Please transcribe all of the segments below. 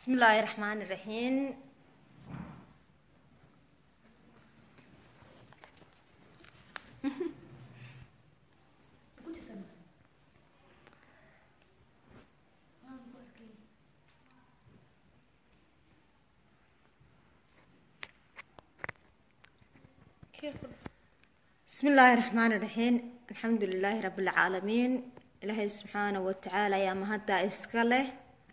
بسم الله الرحمن الرحيم بسم الله الرحمن الرحيم الحمد لله رب العالمين إلهي سبحانه وتعالى يا مهدا إسكاله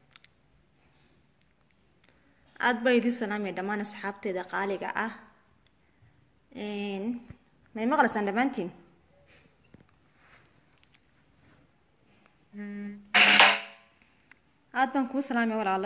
aada baa idin salaamaya dhammaan asxaabteeda qaaliga ah may maqlaysaan dhammaantiin aada baan kuu salaamaya walaalo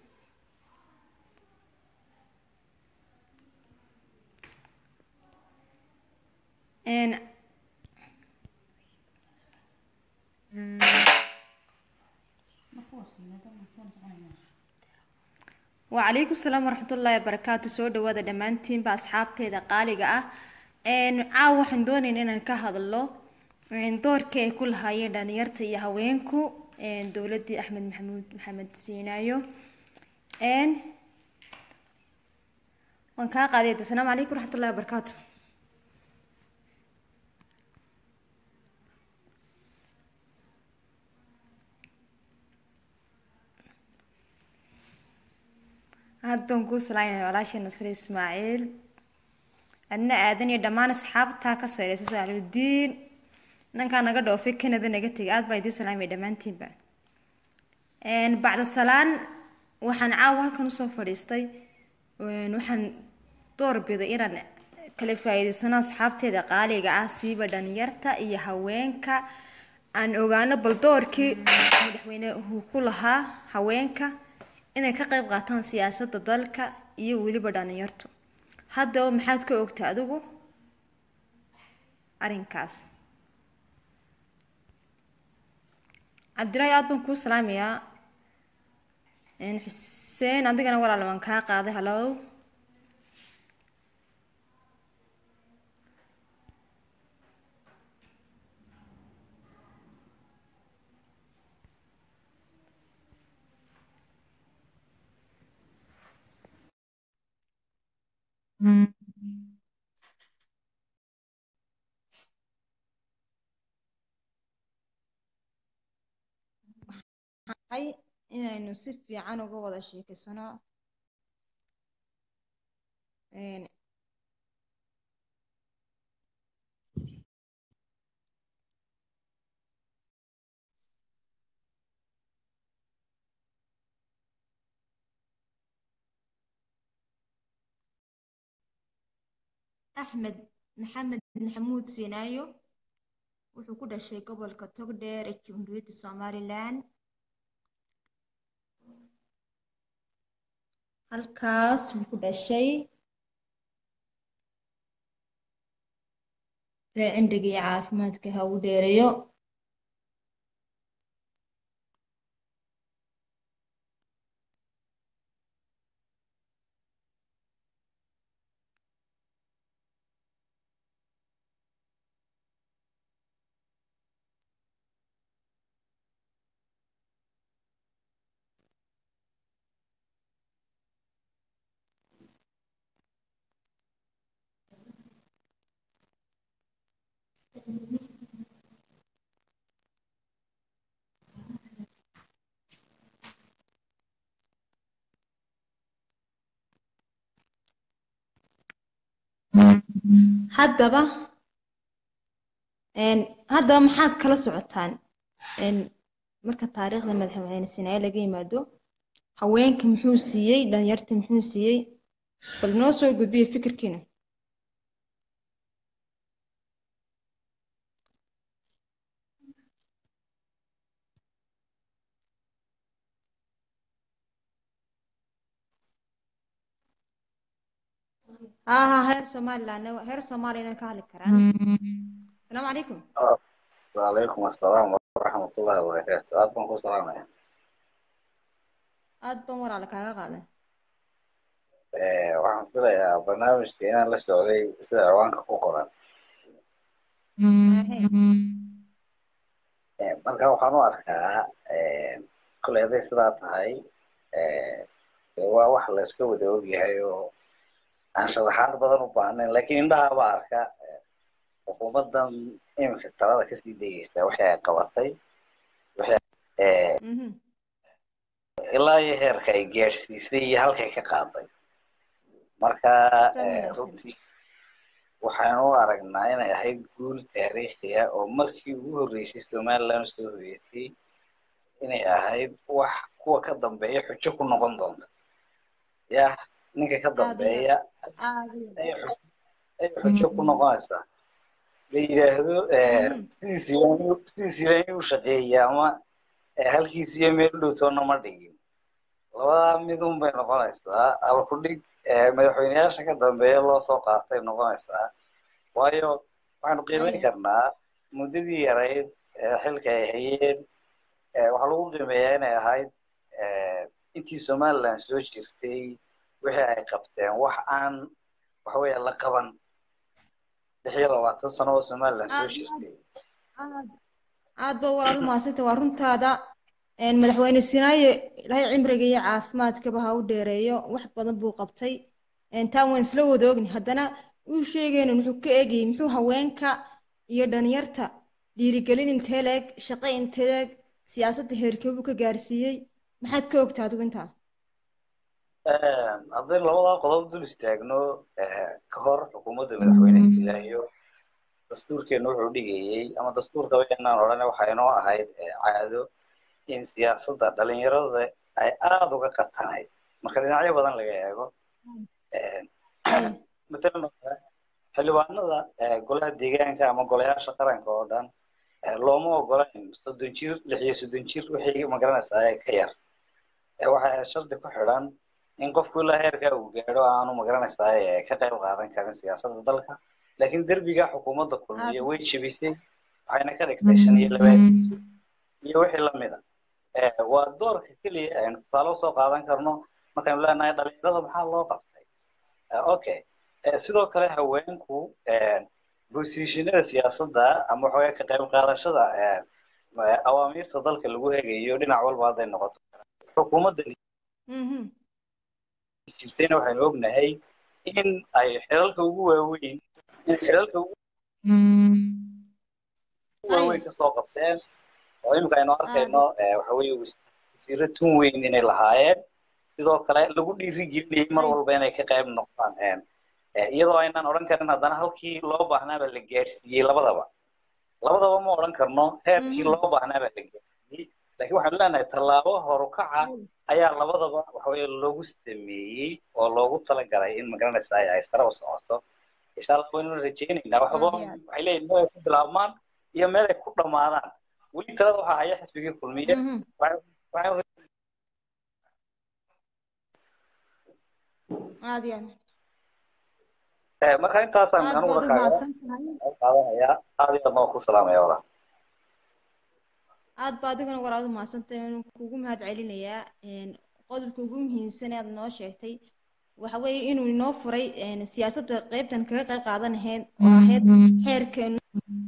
wacalaykum salaam waraxmatullaahi wabarakaatu soo dhawaada dhammaantiinba asxaabteeda qaaliga ah caaw waxaan doonayn inaan ka hadlo doorkii ay ku lahaayeen dhalinyarta iyo haweenku dowladii axmed maxamuud maxamed siinaayo waan kaa qaaday asalaamu calaykum waraxmatullahi wabarakaatu aad baan kuu salaamaya walaashay nasre ismaaciil adna aadan iyo dhammaan asxaabtaa ka sayreysa saaludiin nankaa naga dhoofay canada naga tegay aad baan idiin salaamaya dhammaantiinba bacda salaan waxaan caawa halkan usoo fadhiistay waxaan doorbiday inaan kala faa'iidaysano asxaabteeda qaaliga ah siiba dhalinyarta iyo haweenka aan ogaano bal doorkii madaxweynehu ku lahaa haweenka inay ka qayb qaataan siyaasadda dalka iyo weliba dhalinyartu haddaba maxaad ka ogta adigu arrinkaas cabdilaahi aada baan kuu salaamayaa xuseen adigana walaal waan kaa qaaday hallow inaynu si fiican uga wada sheekeysano axmed maxamed maxamuud siinaayo wuxuu ku dhashay gobolka togdheer ee jamhuuriyadda somalilan halkaas buu ku dhashay ree cimriga iyo caafimaadka ha u dheereeyo haddaba haddaba maxaad kala socotaan marka taariikhda madaxweyne sinaaye laga yimaado haweenka muxuu siiyey dhalinyarta muxuu siiyey bal noo soo gudbiya fikirkiina ها ها هير somaliland هير soomaaliyana ka hadli karaan asalaamu calaykum وعليكم السلام ورحمة الله وبركاته aad baan ku salaamaya aad baan walaala kaaga qaadan waxaan filayaa barnaamijka inaan la socday sida ciwaanka ku qoran marka waxaan u arkaa koley hadday sidaa tahay waa wax la iska wada ogyahay oo aan sharaxaad badan u baahnayn laakiin indhaha baa arka xukuumaddan iminka talada kasii degeysa waxay ay qabatay ilaa iyo heerka ay gaadhsiisay iyo halkay ka qaaday marka runtii waxaanu u aragnaa inay ahayd guul taariikhiya oo markii ugu horreysay somaliland soo hoyatay inay ahayd wax kuwa ka dambeeya xujo ku noqon doonta yah ninka ka dambeeya ay xujo ku noqonaysaa la yidhaahdo sidiisiiba inuu shaqeeya ama halkiisiyo meel u dhowtoona ma dhigin labadaa midun bay noqonaysaa ama ku dhig madaxweyneyaasha ka dambeeya loo soo qaatay noqonaysaa waayo waxaanu qiimeyn karnaa muddadii yarayd xilka ay hayeen waxaa lagu qiimeeyaa inay ahayd intii somaliland soo jirtay wixii ay qabteen wax aan waxaweya la qaban lix iyo labaatan sano oo somaliland soo jirtay aad ba walaal mahadsanta waa runtaada madaxweyne sinaaye ilaahay cimriga iyo caafimaadkaba ha u dheereeyo wax badan buu qabtay taan waan isla wada ogni haddana uu sheegayna wuxuu ka eegayay muxuu haweenka iyo dhalinyarta dhiirigelin intee leeg shaqo intee leeg siyaasadda heerkeebuu ka gaarsiiyey maxaad ka ogtaa adigu intaa haddaynu labadaa qodob dul istaagno ka hor xukuumadda madaxweyne ilaahiyo dastuurkeenu wuxuu dhigayey ama dastuurkaba inaan odhane waxaa inoo ahayd caado in siyaasadda dhalinyarada ay aada uga qatanayd marka dhinacyo badan laga eego matalan xildhibaanada golaha deegaanka ama golayaasha qaranka oo dhan looma ogolayn soddon jir lix iyo soddon jir wixii magaranaysaa ka yar waxay shardi ku xidhan in qofku ilaa heerkaa uu gaadho aanu magaranaysaa ka qayb qaadan karin siyaasadda dalka laakiin derbiga xukuumadda kulmiya way jebisay waxayna ka dhigtay shan iyo labaatan iyo wixii lamida waa doorka keliya aynu tusaale usoo qaadan karno markaynu leenahay dhalinyarada maxaa loo qabtay okay sidoo kale haweenku bosishinada siyaasadda ama waxawaya ka qayb qaadashada awaamiirta dalka lagu hegayo dhinac walba hadday noqoto xukuumadda jirtayna waxaynu ognahay in ay xilalka ugu waaweyn in xilalka ugu waaweyn kasoo qabteen oo imika aynu arkayno waxa weeye wasiiro tun weyn inay lahaayeen sidoo kale lagu dhiiri gelinayay mar walba inay ka qayb noqdaan iyadoo aynaan odhan karin haddana halkii loo baahnaaba la gaadhsiiyey labadaba labadaba ma odhan karno heerkii loo baahnaaba la gaadhsiiyey laakiin waxaanu leenahay tallaabo horukaca ayaa labadaba waxaweye loogu sameeyey oo loogu talagalay in magaranaysa ay sare u socoto insha allah waynu rajaynaynaa waxba waxay leeyihin meel ay ku bilaabmaan iyo meel ay ku dhammaadaan weli talada waxaa haya xisbigii kulmiye marka intaasaan aniguna qaadanaya aad iyo aad noo ku salaamaya walaa aad ba adiguna walaad u mahadsantahay waan kugu mahad celinayaa qodobka ugu muhiimsan ee aad noo sheegtay waxa weeye inuu inoo furay siyaasadda qaybtan kaga qayb qaadanahayd oo ahayd xeerkeenu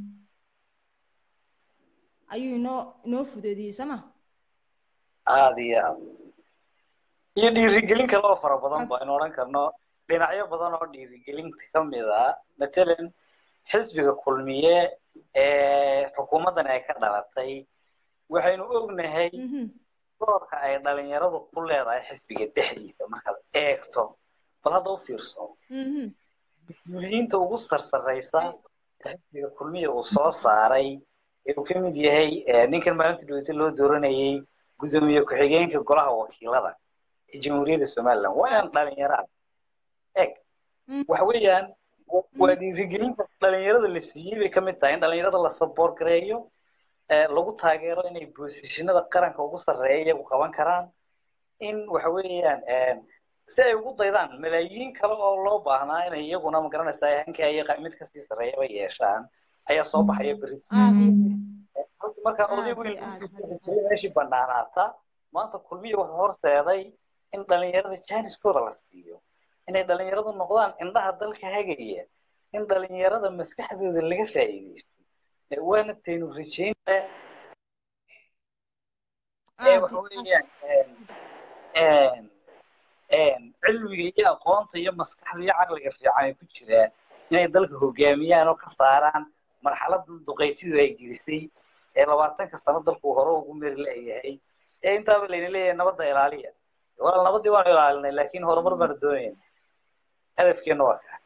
ayuu inoo inoo fudeediyey sooma aad iyo aad iyo dhiirigelin kale oo fara badan ba aynu odhan karno dhinacyo badan oo dhiirigelinta ka mid a matalan xisbiga kulmiye ee xukuumaddan ay ka dhalatay waxaynu ognahay doorka ay dhalinyaradu ku leedahay xisbiga dhexdiisa markaad eegto bal hadda u fiirso mas-uuliyiinta ugu sarsaraysa xisbiga kulmiya uu soo saaray ee uu ka mid yahay ninkan maalinta dhaweyta loo dooranayay guddoomiye ku-xigeenka golaha wakiilada ee jamhuuriyadda somaliland waa inaan dhalinyara eg waxa weeyaan waa dhiirigelinta dhalinyarada la siiyey bay ka mid tahay in dhalinyarada la saboor gareeyo lagu taageero inay boosishinada qaranka ugu sarreeya iyagu qaban karaan in waxa weeyaan si ay ugu daydaan malaayiin kale oo loo baahnaa inay iyaguna magaranaysaa hankaa iyo mid kasii sarreeyaba yeeshaan ayaa soo baxaya beri marka oday weyn meeshii banaanaata maanta kulmiya wuxuu horseeday in dhalinyarada jaaniskooda la siiyo inay dhalinyaradu noqdaan indhaha dalka hagaya in dhalinyarada maskaxdooda laga faa'iidaysto waana taynu rajaynaya waxa weeyaan cilmiga iyo aqoonta iyo maskaxda iyo caqliga fiican ay ku jiraan inay dalka hogaamiyaan oo ka saaraan marxaladda duqaysidu ay gelisay ee labaatanka sano dalku hore ugu meri leeyahay ee intaaba layna leeyahay nabadda ilaaliya walaal nabadii waanu ilaalinay laakiin horumar baanu doonayna hadafkeena waa kaa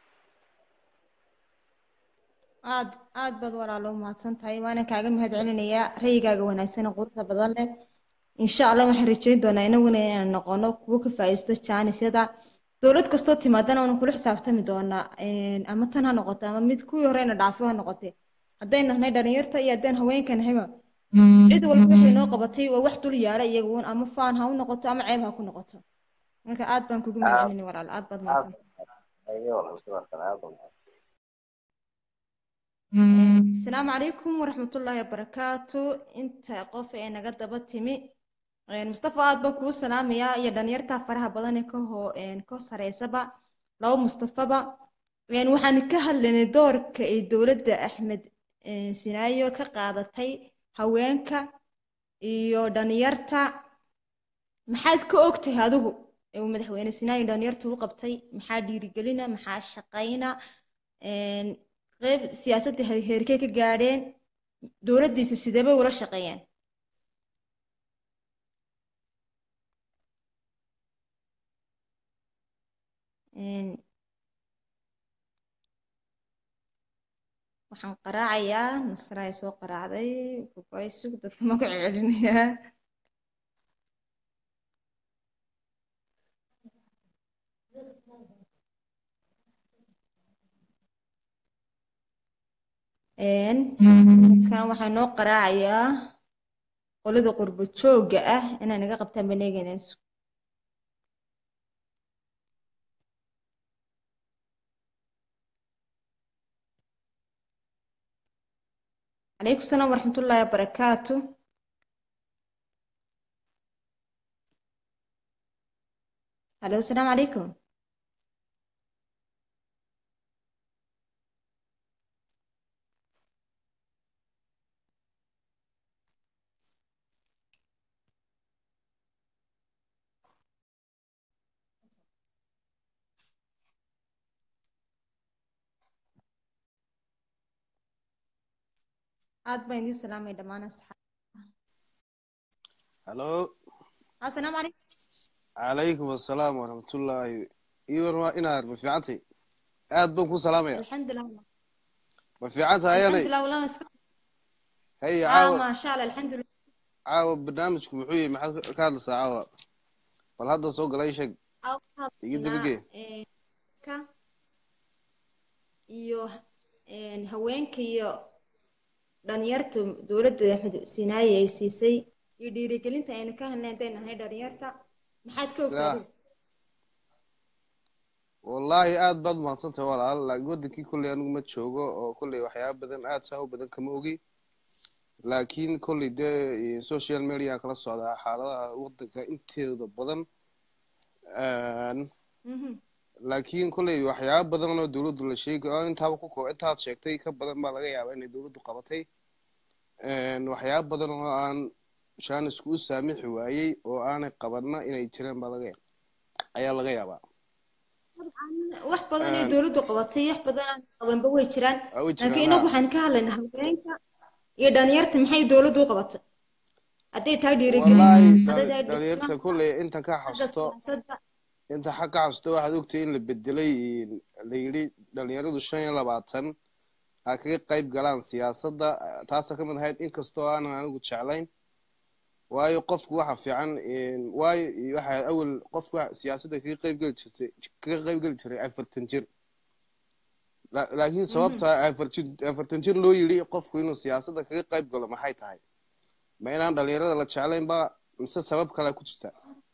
aad aad baad walaalo umahadsan tahay waana kaaga mahad celinayaa rayigaaga wanaagsan ee quruxda badan leh insha allah waxaan rajayn doonaa inaguna inaan noqono kuwo ka faa'iisto jaanisyada dowlad kastoo timaadana waanu kula xisaabtami doonaa ama tan ha noqoto ama mid kuwii horeyna dhaafo ha noqotee haddaynu nahnay dhalinyarta iyo haddaynu haweenka nahayba cid walba waxay noo qabatay waa wax dul yaala iyaguun ama faan ha u noqoto ama ceeb ha ku noqoto marka aad baan kugu mahad celinay walaal aad baad mahadsan asalaamu calaykum waraxmatullaahi wabarakaatu inta qof ee naga daba timi mustafa aad baan kuu salaamayaa iyo dhalinyarta faraha badan ee kahoo ka sareysaba laba mustafaba waxaan ka hadlaynay doorka ay dowladda axmed sinaayo ka qaadatay haweenka iyo dhalinyarta maxaad ka ogtahay adigu uu madaxweyne sinaayo dhalinyarta u qabtay maxaa dhiirigelina maxaa shaqayna qeyb siyaasadda heerkee ka gaadheen dowladdiisa sideebay ula shaqeeyeen waxaan qaraacayaa nasraay soo qaraacday babaysug dadka ma ku celcelinayaa kan waxaa noo qaraacayaa qolada qurbo joogga ah inay naga qabtaan baneeganayso عليكم السلام ورحمة الله وبركاته الو السلام عليكم aad baan idiin salaamay dhammaan asxaab halo assalaamu calaykum calaykum assalaam waraxmatullaahi iwan waa inaad ma fiicantay aad baan ku salaamaya alxamdulilah ma fiicanta hayanay alxamdulilah wallah iska hay ah caawa maasha allah alxamdulilah caawa barnaamijku muxuu yahay maxaad ka hadlaysaa caawa bal hadda soo galay sheeg iga dibigee ka iyo haweenka iyo dhalinyarta dowladda axmed sinaaye ay siisay iyo dhiirigelinta aynu ka hadnay haddaynu nahay dhalinyarta maxaad ka ogtahay wallaahi aad baad mahadsantahay walaal laakiin wadankii kolley anigu ma joogo oo kolley waxyaaba badan aad saa u badan kama ogi laakiin kolley dee social media kala socdaa xaaladaha wadanka inteeda badan laakiin kolley waxyaaba badan oo dowladdu la sheegay oo intaaba ku koo intaad sheegtay ka badan baa laga yaabaa inay dowladdu qabatay waxyaaba badan oo aan jaanisku u saamixi waayey oo aanay qabanna inay jireen baa laga ayaa laga yaabaa wax badan ay dowladdu qabatay wax badan aan qabanba way jiraan Waa way laakiin jiraan, inagu haa. waxaan ka hadlaynaa haweenka iyo dhalinyarta maxay dowladdu u qabatay hadday tahay dhiirigelin wallaahi hadday tahay dhalinyarta dhismaha kolley inta ka xagga xasto siyaasadda inta xag ka xasto waxaad ogtay in la bedelay la yidhi dhalinyaradu shan iyo labaatan ha kaga qayb galaan siyaasadda taasa ka mid ahayd inkastoo aanan anigu jeclayn waayo qofku waxa fiican waayo waxa awel qofku waxa siyaasadda kaga qayb geli jirtay kaga qayb geli jiray afartan jir La- laakiin sababta afar jir afartan jir loo yidhi qofku inuu siyaasadda kaga qayb galo maxay tahay ma inaan dhalinyarada la jeclayn ba mise sabab kale ku jirta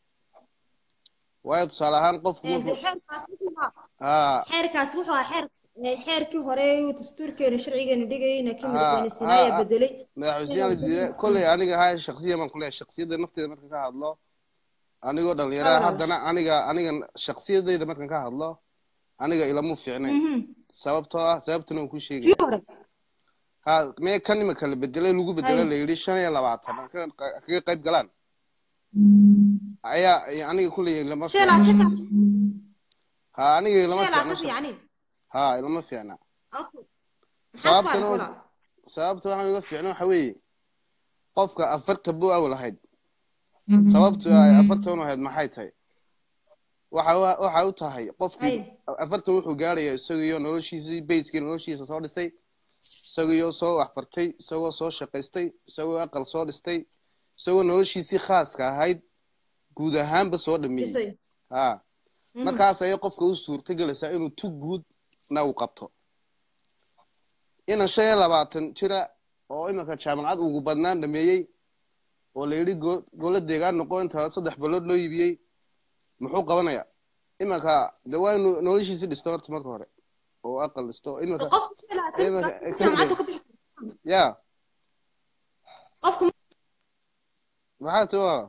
waayo tusaale ahaan qofku Ee, markuu xeerkaas wuxuu ahaa haa xeerkaas wuxuu ahaa xeer ee, xeerkii hore uu dastuurkeena sharcigeena dhigayay laakiin Haa, madaxweyne sinaaye haa, bedelay madaxweynaha la diiday kolley aniga haa shaksiyan baan kuleeyahay shaksiyadda nafteeda markan ka hadlo anigoo dhalinyaraha Walaal. haddana aniga aniga shaksiyadayda markan ka hadlo aniga ilamu fiicnayn Mhm. sababtoo ah sababtuna waan ku kii sheegaya hore ha mee kan imika la bedelay lagu bedelay Hay. la yidhi shan iyo labaatan ha ka- ha kaga qayb galaan ayaa aniga kulley lama shan iyo labaatan fiicna ka ha aniga lama shan iyo fiicna labaatan yacni ha lama fiicna okay maxaad ku sababtana aragta walaal sababta waxaan ula fiicna waxa weeye qofka afarta buu awal ahayd sababtu ay afartan u ahayd maxay tahay waxa wa- waxa u tahay qofkii hay afartan wuxuu gaarayaa isagiyo noloshiisii bayskii noloshiisa soo dhisay isagiyo soo waxbartay isagoo soo shaqaystay isagoo aqal soo dhistay isagoo noloshiisii khaaska ahayd guud ahaanba soo dhameeyey dhisayo ha Mhm. markaas ayay qofka u suurtagelaysaa inuu tu guudna uu qabto inan shan iyo labaatan jira oo iminka jaamacad ugu badnaan dhameeyey oo la yidhi go- golo deegaan noqo inta saddex balood loo iibiyey muxuu qabanayaa iminka de waa inuu noloshiisi dhisto horta marka hore oo aqal dhisto iminka qofku shan iyo labaatan iminka ka jaamacadda ka bixi ya qofku maxaa ti walaala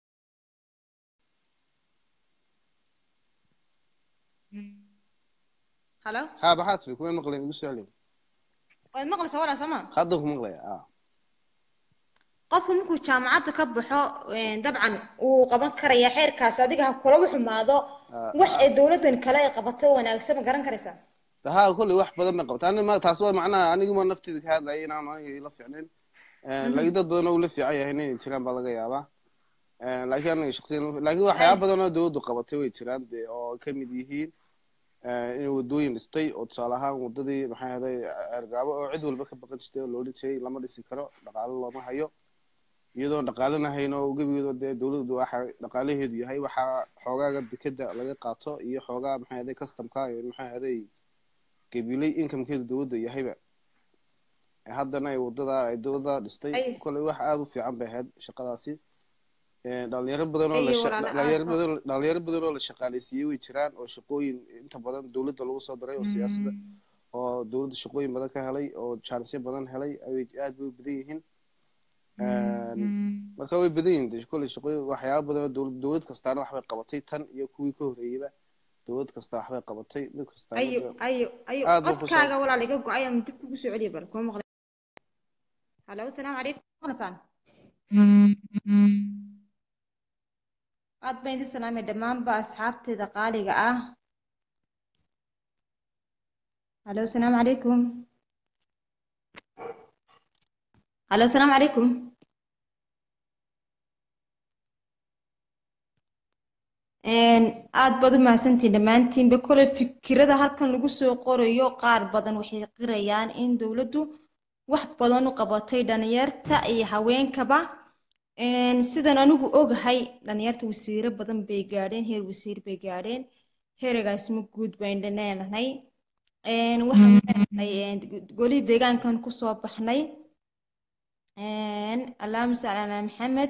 halo ha maxaa tiri kuma maqlayn igu soo celin waad maqlaysaa walaal soo ma hadda ku maqlaya ah qofku markuu jaamacadda ka baxo een, dabcan wuu qaban karayaa xeerkaas adiga ha kula xumaado Ah, wax ay dowladan kale ay qabato wanaagsan ma garan karaysaa ها كل واحد بدل ما قبط أنا ما تاسوا معناها أنا ما نفتي ذيك هذا أي نعم أنا يلف يعني لكن ضد أنا ولا في عيا هنا يتكلم بلغة يابا لكن أنا شخصيا لكن واحد أي. بدل أنا دود قبطي ويتكلم دي أو كم يديهين إنه ودوين استي أو تصالحها وددي محي هذا أرجع أو عدو البك بقى تشتي ولا ولي شيء لما دي سكرة دقال الله ما هيو iyadoo dhaqaalena hayno gebigeedo dee dowladdu waxa dhaqaalaheedu yahay waxaa xoogaaga dekeda laga qaato iyo xoogaa maxay ahaday customka iyo maxay ahaday gabiley incomekeedu dowladda yahayba haddana ay wadada ay dowladda dhistay Ay. koley wax aada u fiican bay ahayd shaqadaasi Eh, dhalinyaro badan oo la Ay, sha- walaalo aad dhalinyaro ba- badan dhalinyaro badan oo la shaqaaleysiiyey way jiraan oo shaqooyin inta badan dowladda lagu soo diray oo siyaasadda oo dowladda shaqooyin badan ka helay oo jaanisyo badan helay ay aad bay u badan yihiin marka way badan yihiin de kolley shaqooyin waxyaaba badan oo dowlad dowlad kastaana waxbay qabatay tan iyo kuwii ka horreeyeyba dowlad kasta waxbay qabatay mid kastaana ayo de- ayo ayo aad buu ku codkaaga walaal iga go-ay ama dib kugu soo celiya bal kuma maqlay halo asalaamu calaykum maqlaysaan aad baan idin salaamay dhammaanba asxaabteeda qaaliga ah halo asalaamu calaykum halo asalaamu calaykum Een, aad baad u mahadsantihiin dhammaantiinba kole fikirada halkan lagu soo qorayo qaar badan waxay qirayaan in dowladdu wax badan u qabatay dhalinyarta iyo haweenkaba Een, sidan anigu ogahay dhalinyarta wasiiro badan bay gaadheen heer wasiir bay gaadheen heeragaasma guud baynu leenahay Een, waxaan leenahay een, goli deegaankan kusoo baxnay Een, allahuma salli calaa maxamed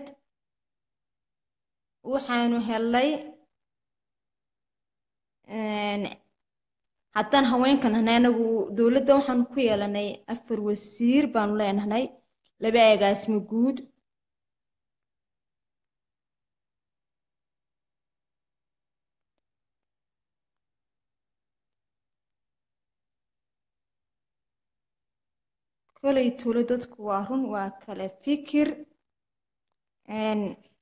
waxaanu helay een, haddaan haweenkan nahay anagu dowladda waxaanu ku yeelanay afar wasiir baanu leenahay laba agaasimo guud kolay tuulo dadku waa run waa kala fikir Een,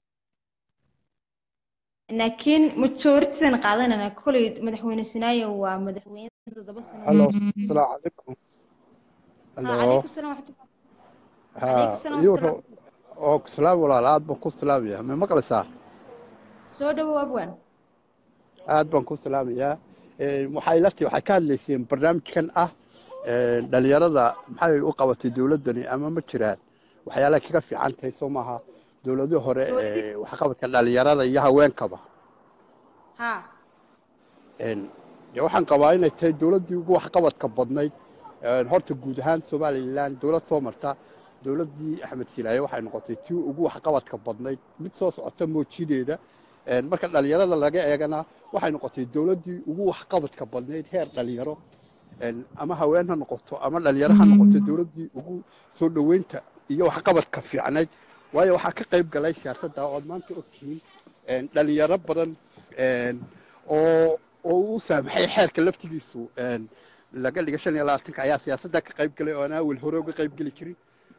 laakiin majoritidan qaadanana kolay madaxweyne sinaayo waa madaxweyne toddoba sano هلو السلام عليكم ha هلو calaykum salaam waxtu calaykum ها salaam يو waxtu اوك سلام ولا aad baan ku salaamayaa ma maqlaysaa soo dhawow abwan aad baan ku salaamayaa Ee, waxay la tahay waxay ka hadlayseen barnaamijkan ah ee, dhalinyarada maxay u qabatay dowladdani ama ma jiraan waxyaalaha kaga fiican tahay soo maaha dowladihii hore dowladii ee waxqabadka dhalinyarada iyo haweenkaba ha Een, dee waxaan qabaa inay tahay dowladdii ugu waxqabadka badnayd Een, horta guud ahaan somalilan dowlad soo marta dowladdii axmed silaaye waxay noqotay tii ugu waxqabadka badnayd mid soo socota moojideeda Een, marka dhalinyarada laga eegana waxay noqotay dowladdii ugu waxqabadka badnayd heer dhalinyaro Een, ama haween ha noqoto ama dhalinyaro ha noqoto dowladdii ugu soo dhoweynta iyo waxqabadka fiicnayd waayo waxaa ka qayb galay siyaasadda oo aad maanta ogtihiin Een, dhalinyaro badan Een, oo oo uu saamaxay xeerka laftigiisu een, laga dhiga shan iyo labaatanka ayaa siyaasadda ka qayb galay oo aan awal hore uga qayb geli jirin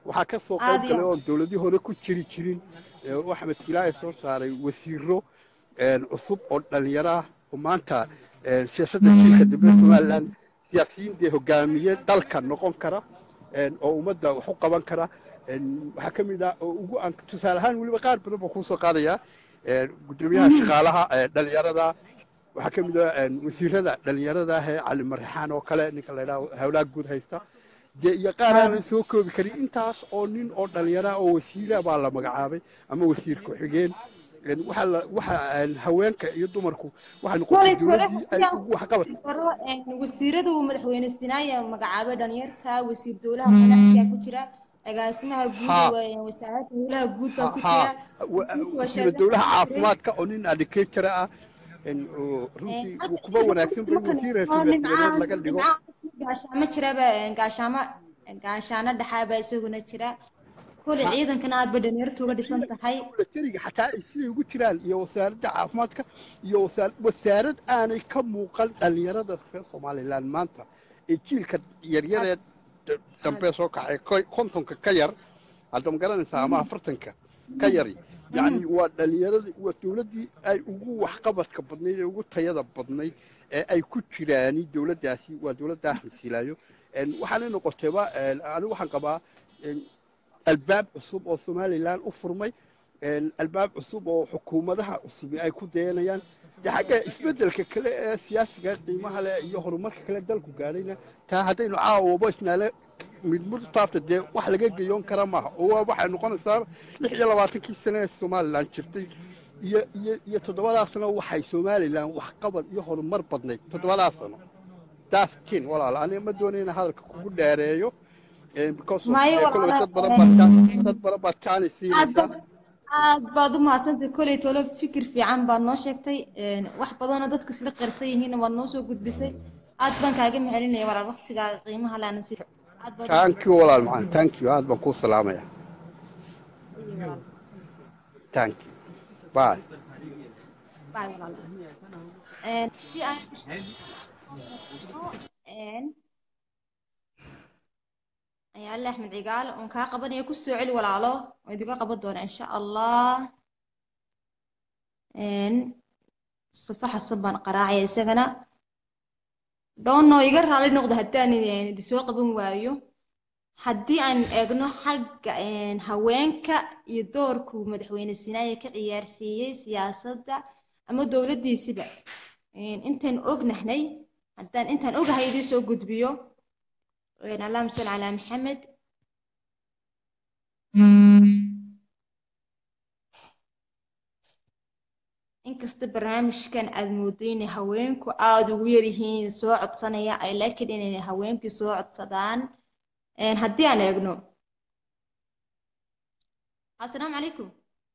waxaa ka soo Aad qayb iyo galay aad. oon dowladii hore ku jiri jirin ee uu axmed silaaye soo saaray wasiiro een, cusub oo dhalinyaro ah oo maanta een, siyaasadda jiilka dambe somalilan siyaasiyiin dee hogaamiye dalka noqon kara een, oo ummadda wax u qaban kara een, waxaa ka mid ah oo ugu aan tusaale ahaan weliba qaar badan baa kuu soo qaadayaa een, guddoomiyaha shaqaalaha ee dhalinyarada waxaa ka mid ah een, wasiirada dhalinyarada ah ee cali marixaan oo kale ninka la yidhaha hawlaha guud haysta dee iyo qaar aanan soo koobi karin intaas oo nin oo dhalinyara oo wasiira baa la magacaabay ama wasiir ku-xigeen Een, waxaa la waxa een, haweenka iyo dumarku waxay noqotay koley tole dowladdii ay ugu waxqabad baro wasiirada uu madaxweyne sinaaya magacaabay dhalinyarta wasiir dowlaha ganacsiga ku jira agaasimaha guud Ha. ee wasaaradda howlaha guud baa ku ha jira wa- wasiirka wasiira wasaaradda dowlaha ku jira. caafimaadka oo nin educator ah een, oo runtii uu kuba wanaagsan bay wasiir reer laga dhigo gaashaamo jiraba gaashaamo gaashaano dhexaaba isaguna jira koley ciidankana aad bay dhalinyartu uga dhisan tahay militariga xataa ay siday ugu jiraan iyo wasaaradda caafimaadka iyo wasaar- wasaarad aanay ka muuqan dhalinyarada reer somalilan maanta ee jiilka yaryaree d- dambe soo kacay ko- kontonka ka yar hadda ma garanaysaa ama afartanka ka yari yacni waa dhalinyaradii waa dowladdii ay ugu waxqabadka badnayd ee ugu tayada badnayd ee ay ku jiraani dowladdaasi waa dowladda axmed silaayo Een, waxaanay noqotayba een, anigu waxaan qabaa een, albaab cusub oo somalilan u furmay een, albaab cusub oo xukuumadaha cusubi ay ku dayanayaan dee xagga isbeddelka kale ee siyaasiga qiimaha leh iyo horumarka kale dalku gaadhayna taa haddaynu caawabo isnaale midmid u taabta dee wax laga geyoon kara maaha oo waa waxay noqonaysaa lix iyo labaatankii sane ee somalilan jirtay iyo iyo iyo toddobadaa sano waxay somalilan waxqabad iyo horumar badnayd toddobadaa sano daas tin walaal aniga ma doonayna hadalka kugu dheereeyo een, because of, Maayo, eh, kolley walaal, dad badan baad kaa- dad badan baad kaani aad siinaysaa ba- aad baad u mahadsantahay koley tolo fikir fiican baad noo sheegtay een, wax badanoo dadku isla qarsan yihiinna waad noo soo gudbisay aad baan kaaga macelinaya walaal waqtigaaga qiimaha laana si aad baad u thank you walaal macaan thank you aad baan kuu salaamaya mahadsantahay walaal. thank you bye Bye, walaal. Een, si aan een ayaale axmed cigaal oon kaa qabanaya ku soo celi walaalo oo idiga qaban doona insha allah een safa xasan baan qaraacaya isagana dhoono iga raali noqdo haddaan idin idin soo qaban waayo haddii aan eegno xagga een, haweenka iyo doorku madaxweyne sinaaye ka ciyaarsiiyey siyaasadda ama dowladdiisiba een, intaan ognahnay haddaan intaan ogahay idiin soo gudbiyo een, allahuma salli calaa maxamed inkasta barnaamijkan aad moodo inay haweenku aada ugu yaryihiin soo codsanaya ay laakiin inay haweenkii soo codsadaan een, haddii aan eegno assalaamu calaykum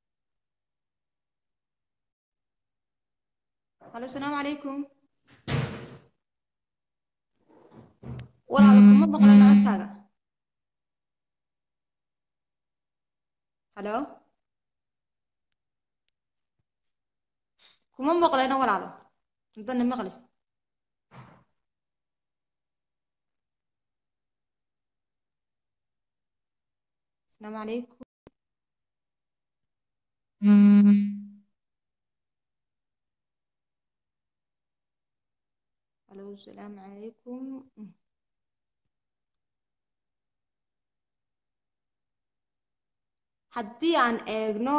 halo asalaamu calaykum walaal kuma maqlana codkaaga halo kuma maqlana walaalo hadana maqlis asalaamu calaykum halo asalaamu calaykum haddii aan eegno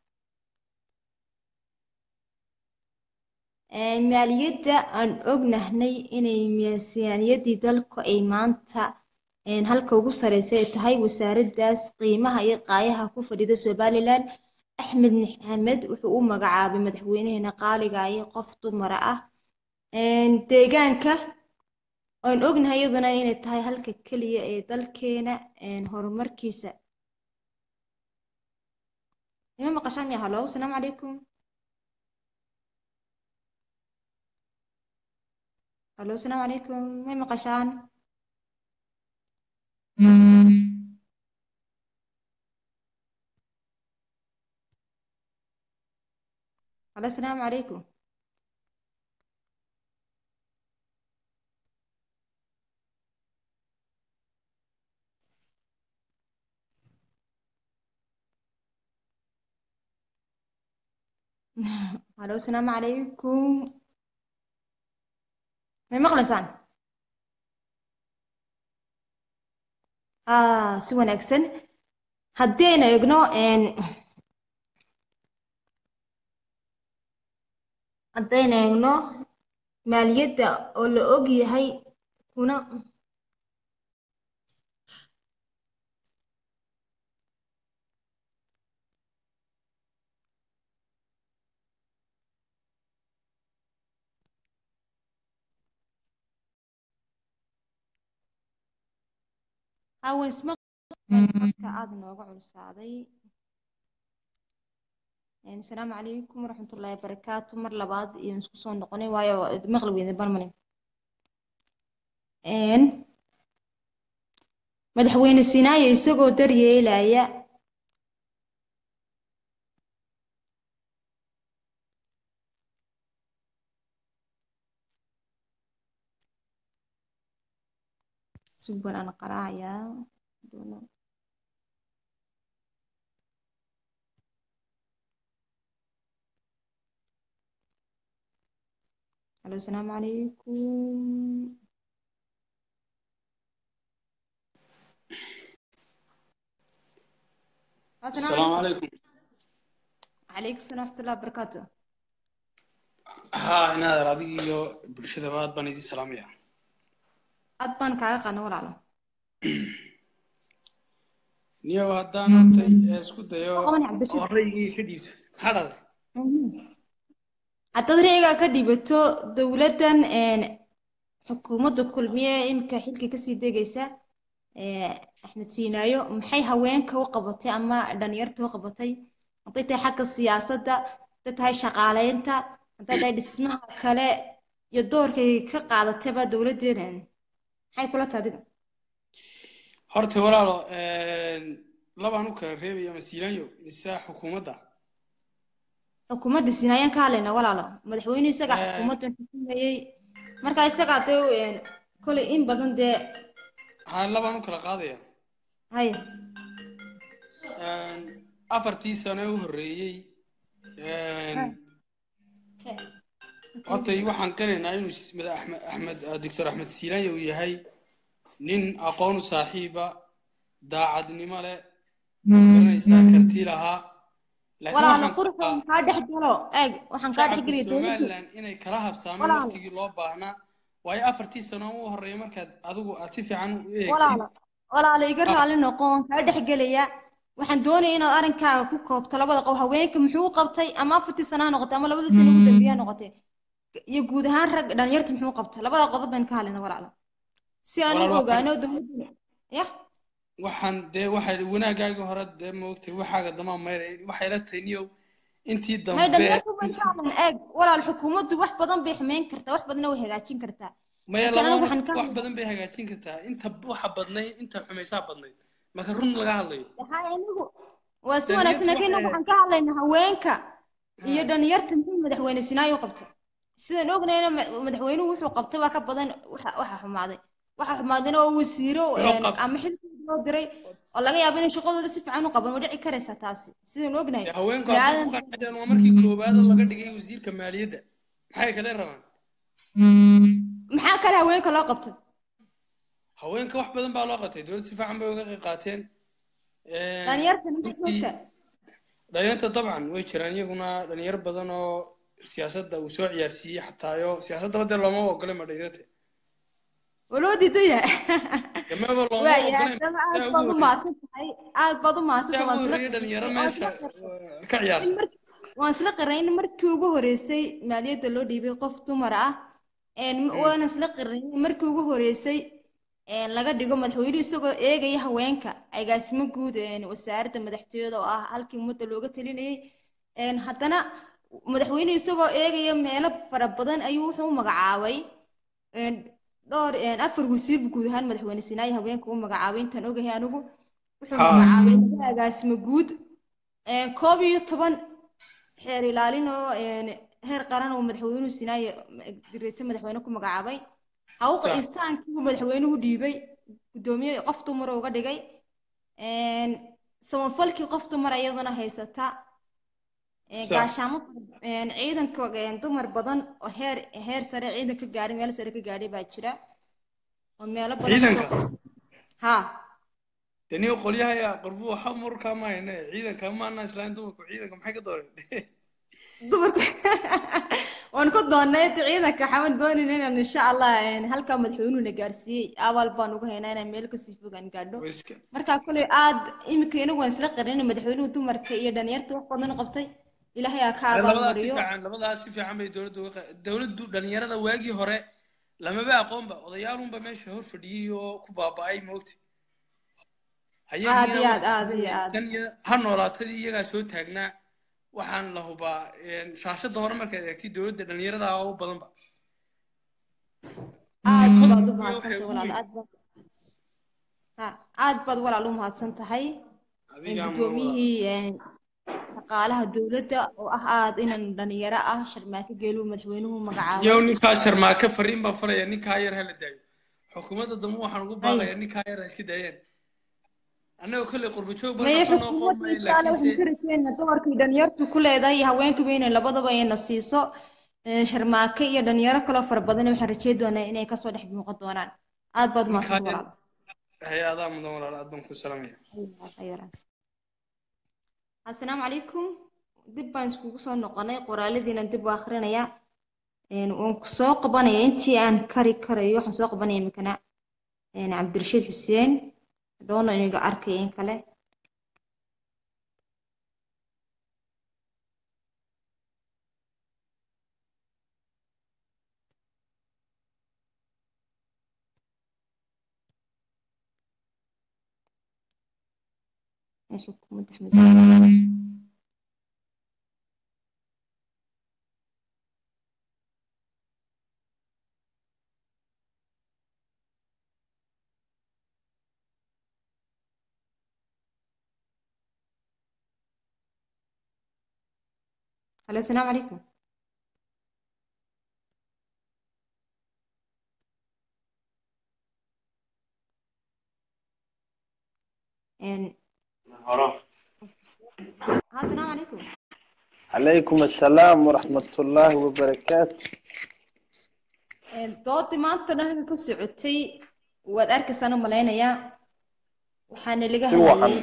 een, maaliyadda aan ognahnay inay miisaaniyaddii dalku ay maanta een, halka ugu sareysa ay tahay wasaaraddaas qiimaha iyo qaayaha ku fadhida somalilan axmed maxamed wuxuu u magacaabay madaxweynaheena qaaliga iyo qof dumara ah een, deegaanka aan ognahay iyaduna inay tahay halka keliya ee dalkeena een, horumarkiisa ima maqashaan ya halo asalaamu calaykum halo asalaamu calaykum may maqashaan halo asalaamu calaykum halo asalaamu calaykum may maqlaysaan ah si wanaagsan haddii aynu eegno haddaynu eegno maaliyadda oo la og yahay kuna hawensma marka aada nooga culusaaday asalaamu calaykum waraxmatullaahi wabarakaatu mar labaad iyo isku soo noqonay waayo maqli weyda barmane madaxweyne sinaayo isagoo daryeelaya suban aan qaraacayaa الو السلام عليكم السلام عليكم عليكم السلام ورحمة الله وبركاته ها inaad adiga iyo bulshadaba aad baan idin salaamaya aad baan kaaga qaadna walaalo niyo haddaan hortay ee isku dayo Soo qaban cabdishir. oo raygii ka dhiibto maxaa dhahday haddaad ra'yigaa ka dhibato dowladdan xukuumadda kulmiye imika xilka kasii degaysa axmed siinaayo maxay haweenka u qabatay ama dhalinyarta u qabatay hadday tahay xagga siyaasadda hadday tahay shaqaaleynta hadday tahay dhismaha kale iyo doorkay ka qaadatayba dowladdeena maxay kula tahay adiga horta walaalo labaan u kala reebaya masiilaanyo mise xukuumadda xukuumadda sinaayaan ka hadlayna walaalo madaxweyne isaga Eh. xukuumadda xukumayey marka isagaa dee kolay in badan dee haa labaan u kala qaadaya haya afartii sano ee u horreeyey hortay waxaan qiraynaa inuu s- mada- axmed axmed doctor axmed siilaanya uu yahay nin aqoon u saaxiiba daacadnimo leh garanaysaa karti lahaa laakiin walaalo waxaan qurxo qabaa kaa dhex galo eeg waxaan kaa dhex shacabka geliya dowladda somaliland inay kala habsaamaan Walaalo. waqtigii loo baahnaa waayo afartii sano u horreeya markaad adigu aad si fiican u eegtid walaalo walaalo iga Ah. raali noqo waan kaa dhex gelaya waxaan doonaya inaad arrinkaaga ku koobto labada qof haweenka muxuu u qabtay ama afartii sana ha noqotay ama labadii sana ugu dambeeya ha noqotay iyo guud ahaan rag dhalinyarta muxuu u qabtay labada qodob baynu ka hadlayna walaalo si aan Walaalo, u waxaan- ogaano dowladda ya waxaan dee waxay wanaagaaga hore dee maogtay waxaaga damaa mayray waxay la tahay niyow intii may dambe dhalinyarta baynu ka hadlayna eeg walaal xukuumaddu wax badan bay xumeyn kartaa wax badanna way hagaajin kartaa maya laakiin anigu laba waxaan ka wax hadlay- badan bay hagaajin kartaa inta waxa badnayd inta xumaysaa badnayd marka run laga hadlayo waxaa anigu waa si Dhalinyartu wanaagsan laakiin waxay- waxaan ka hadlaynaa haweenka iyo Ha. dhalinyarta muxuu madaxweyne sinaayo u qabtay sidaan ognayna ma- madaxweynuhu wuxuu qabtay waa ka badan waxa waxa xumaaday waxa xumaadayna oo wasiiro Wuxuu een, qab- ama xilkooda loo diray oo laga yaabo inay shaqadooda si fiican u qaban waa dhici karaysaa taasi sidaan ognahay dee haweenku bini hadday ku aadan- qanciyaan waa markii koowaad oo laga dhigay wasiirka maaliyadda maxay kale rabaan maxaa kale haweenka loo qabtay haweenka wax badan baa loo qabtay dowladda si fiican bay uga qayb qaateen Een, dhalinyartana ma runtii- joogta dhalinyarta dabcan way jiraan iyaguna dhalinyaro badan oo siyaasadda uu soo ciyaarsiiyey xataayo siyaasaddaba dee looma ogolay ma dhalinyarta waa loo diidaya gamaba looma waaya ogolay haddaba aad yaa baad ugu u mahadsan tahay aad baad u mahadsan yaa tahay ugu waan isla horreeyay dhalinyaro waan meesha isla qirnay. uh, ka ciyaarta in markii waan isla qirnay in markii ugu horeysay maaliyadda loo dhiibay qof dumar ah een waan isla qirnay in markii ugu horeysay een laga dhigo madaxweynuhu isagoo eegaya haweenka agaasimo guud een wasaaradda madaxtooyada oo ah halkii ummadda looga talinayay een haddana madaxweynuhu isagoo eegaya meelo fara badan ayuu wuxuu u magacaabay een dhowr een afar wasiir buu guud ahaan madaxweyne sinaayi haweenka u magacaabay intaan ogahay anigu wuxuu Ha. magacaabay laba agaasimo guud een koob iyo toban xeer ilaalin oo een heer qaran oo madaxweynuhu sinaaye direete madaxweyne ku magacaabay hawqa Sax. insaankiibuu madaxweynuhu dhiibay guddoomiye qof dumar uga dhigay een samafalkii qof dumar iyaduna haysata Ee, Sax. gaashaamo een, ciidanka een, dumar badan oo heer heer sare ciidan ka gaadhay meel sare ka gaadhay baa jira oo meelo badan Ciidanka? kasoo ha dee nin qolyahaya qorbu waxa murkaa maayne ciidanka maana islaan dumarku ciidanka maxay ka dooneen dumarka waan ku doonay inta ciidanka waxaan doonaynaa inaan insha allah een, halkaa madaxweynuhuna gaarsiiyey abaal baan ugu haynaa inaan meel kasii fogaan gaadho Way iska marka kuley aad iminka inagu waan isla qarin madaxweynuhu dumarka iyo dhalinyarta wax badan qabtay ilaahay aa ka labadaas si abaalmariyo fiican labadaas si fiican bay dowladdu uga qa- dowladdu dhalinyarada waagii hore lamaba aqoonba odayaalunba meesha hor fadhiyey oo ku baaba'ay moogta Aad iyo aad, aad iyo aad. tan iyo ha noolaatadii iyagaa soo taagnaa waxaan la hubaa een, shaashada hore markaad eegtay dowladda dhalinyarada u badanba aad Konton baad u iyo mahadsantahay waxay walaal ugu aad baad ha aad baad walaal u mahadsan tahay adiga ama gudoomiyihii een, shaqaalaha dowladda oo ah aad inan dhalinyaro ah sharmaako geeluu madaxweynuhu magacaabay yow ninkaa sharmaake fariin baan faraya ninkaa yar hala daayo xukuumadda dambe waxaan ugu baaqayaa ninkaa yar ha iska daayeen annaga kolley qurba joog baan maya noqon oo xukuumadda qoomay insha allah waxaan laakiinse ka rajeynaa dumarkii dhalinyartu ku leedahay iyo haweenkuba inay labadaba ayna siiso Ee, sharmaake iyo dhalinyaro kaloo fara badan waxaan rajey doonaa inay kasoo dhex muuqan doonaan aad baad u ninkaa mahadsan yar walaal hay-adaha mudan walaal aad baan ku salaamaya asalaamu calaykum dib baan iskugu soo noqonay qoraaladiina dib u akrinaya Een, waan ku soo qabanaya intii aan kari karayo waxaan soo qabanaya imikana een, cabdirashiid xuseen dhoono iniga arkaya in kale ee xukuumadda Axmed Saaid. Halo, asalaamu calaykum. Een, ها السلام عليكم عليكم السلام ورحمة الله وبركاته Een, doodii maanta dhan ku socotay waad arkaysaan u malaynayaa waxaana laga Si wacan. hadlayay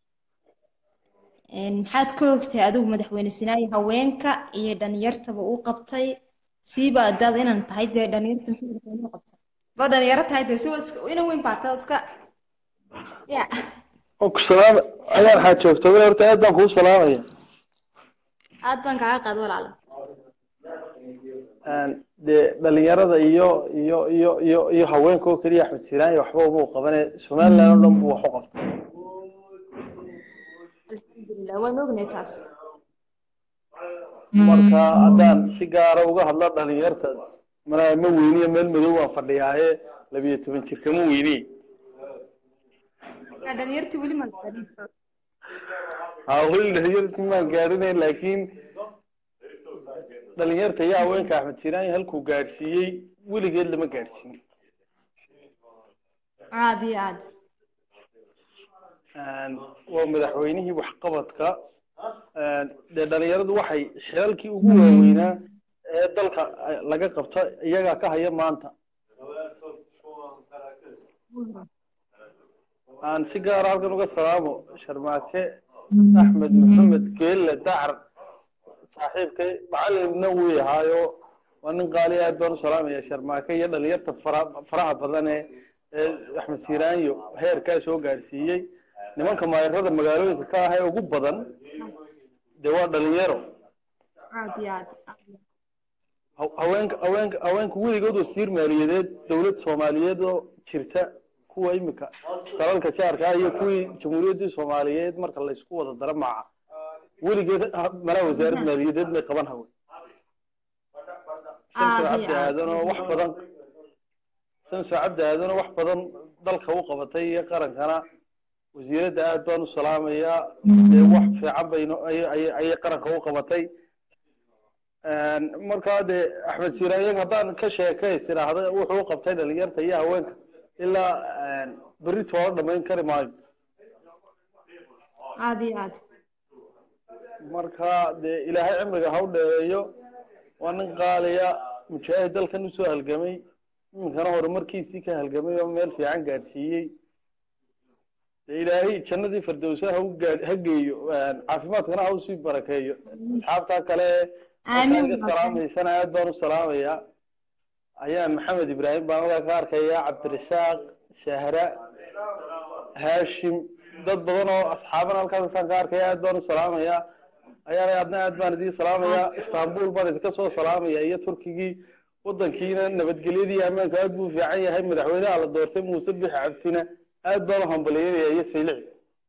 Een, maxaad ka ogtahay adigu madaxweyne sinaayo haweenka iyo dhalinyartaba uu qabtay siiba adaad inaan tahay dee dhalinyarta muxuu madaxweynuhu qabtay ba dhalinyaro tahay dee si wad iska ina weyn baa tahay iska ya أوك سلام أنا حاجة تقول أنت أدم هو سلام يا aad baan kaaga qaad walaala de dhalinyarada iyo iyo iyo iyo iyo haweenka oo keliya axmed siiraan iyo waxba uma qabane somaliland oo dhan buu wax u qabtay alxamdulilah waan ognahay taas marka haddaan si gaara uga hadlo dhalinyarta mana ma weyniyo meel madow waan fadhiyaaye labiyo toban jirka ma weyniye Ya, dhalinyartii weli ma gaadhin ha weli dhalinyarta maan gaadhinayn laakiin dhalinyarta iyo haweenka axmed siiraan halkuu gaadhsiiyey weligeed lama gaadhsiin aad iyo aad waa madaxweynihii waxqabadka dee dhalinyaradu waxay xilalkii ugu waaweynaa ee dalka laga qabta iyagaa ka haya maanta aan si gaara halkan uga salaamo sharmaake axmed maxamed geelle dacar saaxiibkay macalinna wuu ahaayo waa nin qaali aad baan u salaamaya sharmaake iyo dhalinyarta fara faraha badan ee ee axmed siiraanyo heerkaa soo gaadhsiiyey nimanka maayarada magaalooyinka ka ah ee ugu badan dee waa dhalinyaro aad iyo aad Ha- haweenka haweenka haweenka weligood wasiir maaliyadeed dowlad soomaaliyeed oo jirta kuwa imika dalalka jaarka ah iyo kuwii jamhuuriyaddii soomaaliyeed marka la isku wada dara maaca weligeed ha- malaha wasaaradda maaliyadeed may qaban hawe samso aad iyo cabdi aad aadan oo wax badan samso cabdi aadan oo wax badan dalka u qabatay iyo qarankana wasiiradda aad baan u salaamayaa dee wax fiican bayno ay- ay- ayay qaranka u qabatay markaa dee axmed siiraayan haddaan ka sheekays idhaahda wuxuu u qabtay dhalinyarta iyo haweenka ilaa berri toola dhamayn kari maayo aad iyo aad marka dee ilaahay cimriga ha u dheereeyo waa nin qaaliya mujaahid dalkan usoo halgamay iminkana horumarkiisii ka halgamay oo meel fiican gaadhsiiyey dee ilaahay jannadii firdowsa ha u gaad ha geeyo caafimaadkana ha usii barakeeyo asxaabtaa kale Aamin. halkaan iga salaamaysana aad baan u salaamayaa ayaan maxamed ibraahim baan halkaa ka arkayaa cabdirasaaq shahra haashim dad badan oo asxaaban halkaasaan ka arkaya aad baan u salaamayaa ayaana adna aad baan idiin salaamayaa istanbul baan idinka soo salaamaya iyo turkigii wadankiina nabadgelyadii ammaanka aad buu u fiican yahay madaxweynaha la doortay muuse bixi cabdina aad baan u hambalyeynaya iyo saylici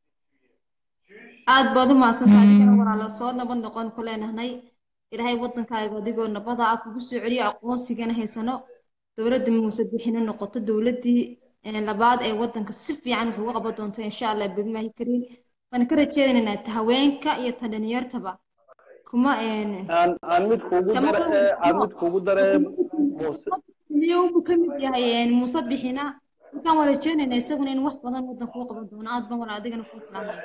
aad baad u mahadsantahay adigana walaalo soo nabad noqon ku leenahay ilaahay wadankaaga adigoo nabada ah kugu soo celiyo aqoonsigana haysano dowladda muuse bixina noqoto dowladdii eh, labaad ee wadanka si fiican wax uga qaban doonto insha allah bilmaahi kariim waan ka rajeynaynaa ta haweenka iyo ta dhalinyartaba kuma een aan aan mid kuugu dare ee aan mid kuugu dare muuse miyuu ka mid yahay een, muuse bixina markaan waan rajeynaynaa isaguna in wax badan wadanka u qaban doono aad baan walaal adigana kuu salaamaya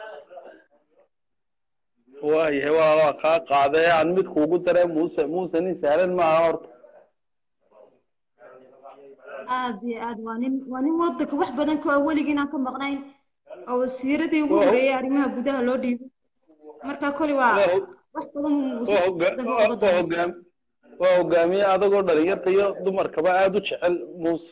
waayahay waa waa kaa qaaday aan mid kuugu dare muuse muuse nin sahlan maaha horta aad iyo aad waa nin waa nin wadanka wax badan ka weligiin aan ka maqnayn oo wasiiradii ugu Waa- horeeyay arrimaha gudaha loo dhiibay marka koli waa waa hog- wax badan uu waa hoga- wadanka u waa- qaban waa doonaa hogaam waa hogaamiye adagoo dhalinyarta iyo dumarkaba aada u jecel muuse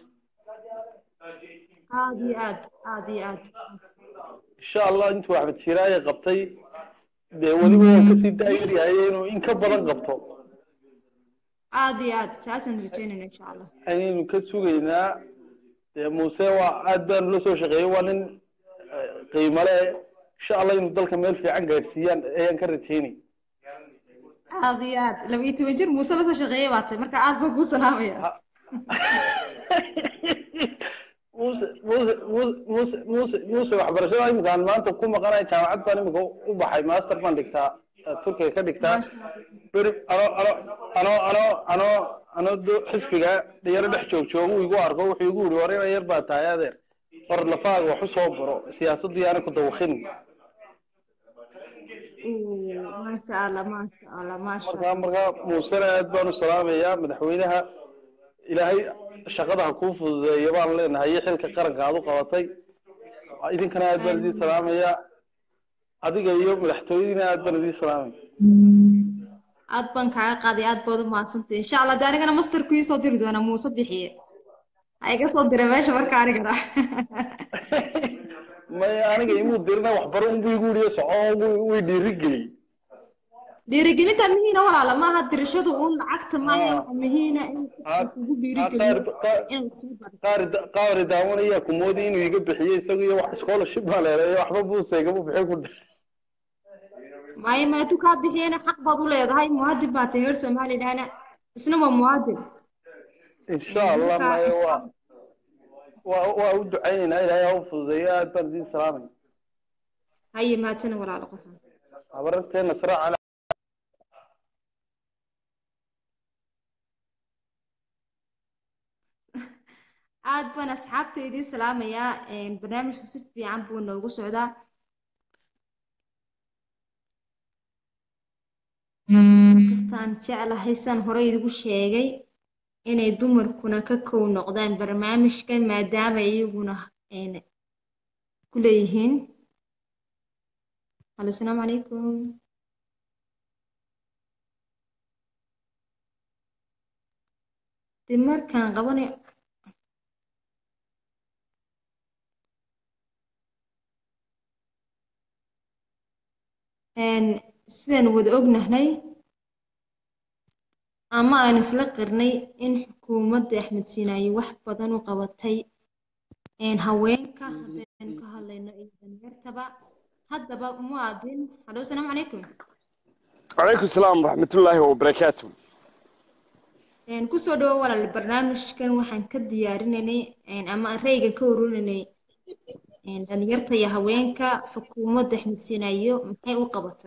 aad iyo aad aad iyo aad insha allah intuu axmed shiraaye qabtay dee weliba waa kasii daayar yahay inuu in ka badan qabto aad iyo aad taasaan rajeynayna insha allah ayaynu ka sugaynaa dee muuse waa aad baanu la soo shaqeeyey waa nin eh, qiimo leh insha allah inuu dalka meel fiican gaadhsiiyaan ayaan ka rajeynay aad iyo aad laba iyo toban jir muuse lasoo shaqeeyay baa tahay marka aad baan kuu salaamaya muuse muuse muuse muuse muuse muuse waxbarashada imika aan maanta ku maqanahay jaamacad baan imika u baxay master baan dhigtaa eh, turkiga ka dhigtaa beri ano ano ano ano ano ano do xisbiga dhiyaro dhex joog joogu igu arko wuxuu igu yidhi war ina yar baa tahay adeer war lafaaga wax u soo baro siyaasaddu yaana ku dawakhin maasha allah maasha allah maasha markaa markaa muusena aad baan u salaamayaa madaxweynaha ilaahay shaqada ha kuu fududeeyo baan leenahay iyo xilka qaranka aad u qabatay idinkana aad baan idiin salaamayaa adiga iyo madaxtooyadiina aad baan idiin salaamaya aad baan kaaga qaaday aad baad u mahadsantay insha allah de anigana masterku ii soo diri doonaa muuse bixiye ha iga soo dira meesha marka anigana may aniga imuu dirina waxbaro unbu igu yidhi soco unbu way dhiirigeliyey dhiirigelinta mihiina walaala maaha dirashadu uun lacagta maaha waxa mihiina in Ah, kugu ah, dhiirigeliyo qaar- qaar- inuu soo baro qaar qaar daawanaya kumoodi inuu iga bixiyo isaga iyo wax scholarship baa leedahay waxba buusa igama bixin ku dheh maayo maadu kaa bixiyena xaq baad u leedahay muwaadin baa tahay reer somalilandna isna waa muwaadin insha allah Marka, maye waa waa waa u ducaynaynaa ilaahay ha u fududeeyo aad baan idiin salaamay haye mahadsana walaalo qofan habararteena sara cala aad baan asxaabta idiin salaamayaa een, barnaamijka si fiican buu noogu socdaa kastaan jeclahay saan horey idigu sheegay inay dumarkuna ka kow noqdaan barnaamijkan maadaama iyaguna een, ku leeyihiin halo asalaamu calaykum dib markaan qabanay een, sidaan wada ognahay ama aan isla qirnay in xukuumadda axmed siinaaye wax badan u qabatay een, haweenka haddaynu ka hadlayno iyo dhalinyartaba haddaba muwaadin halo asalaamu calaykum calaykum salaam waraxmatullaahi wabarakaatu een, kusoo dhawo walaal barnaamijkan waxaan ka diyaarinaynay een, ama rayga ka ururinay een, dhalinyarta iyo haweenka xukuumadda axmed siinaayo maxay u qabatay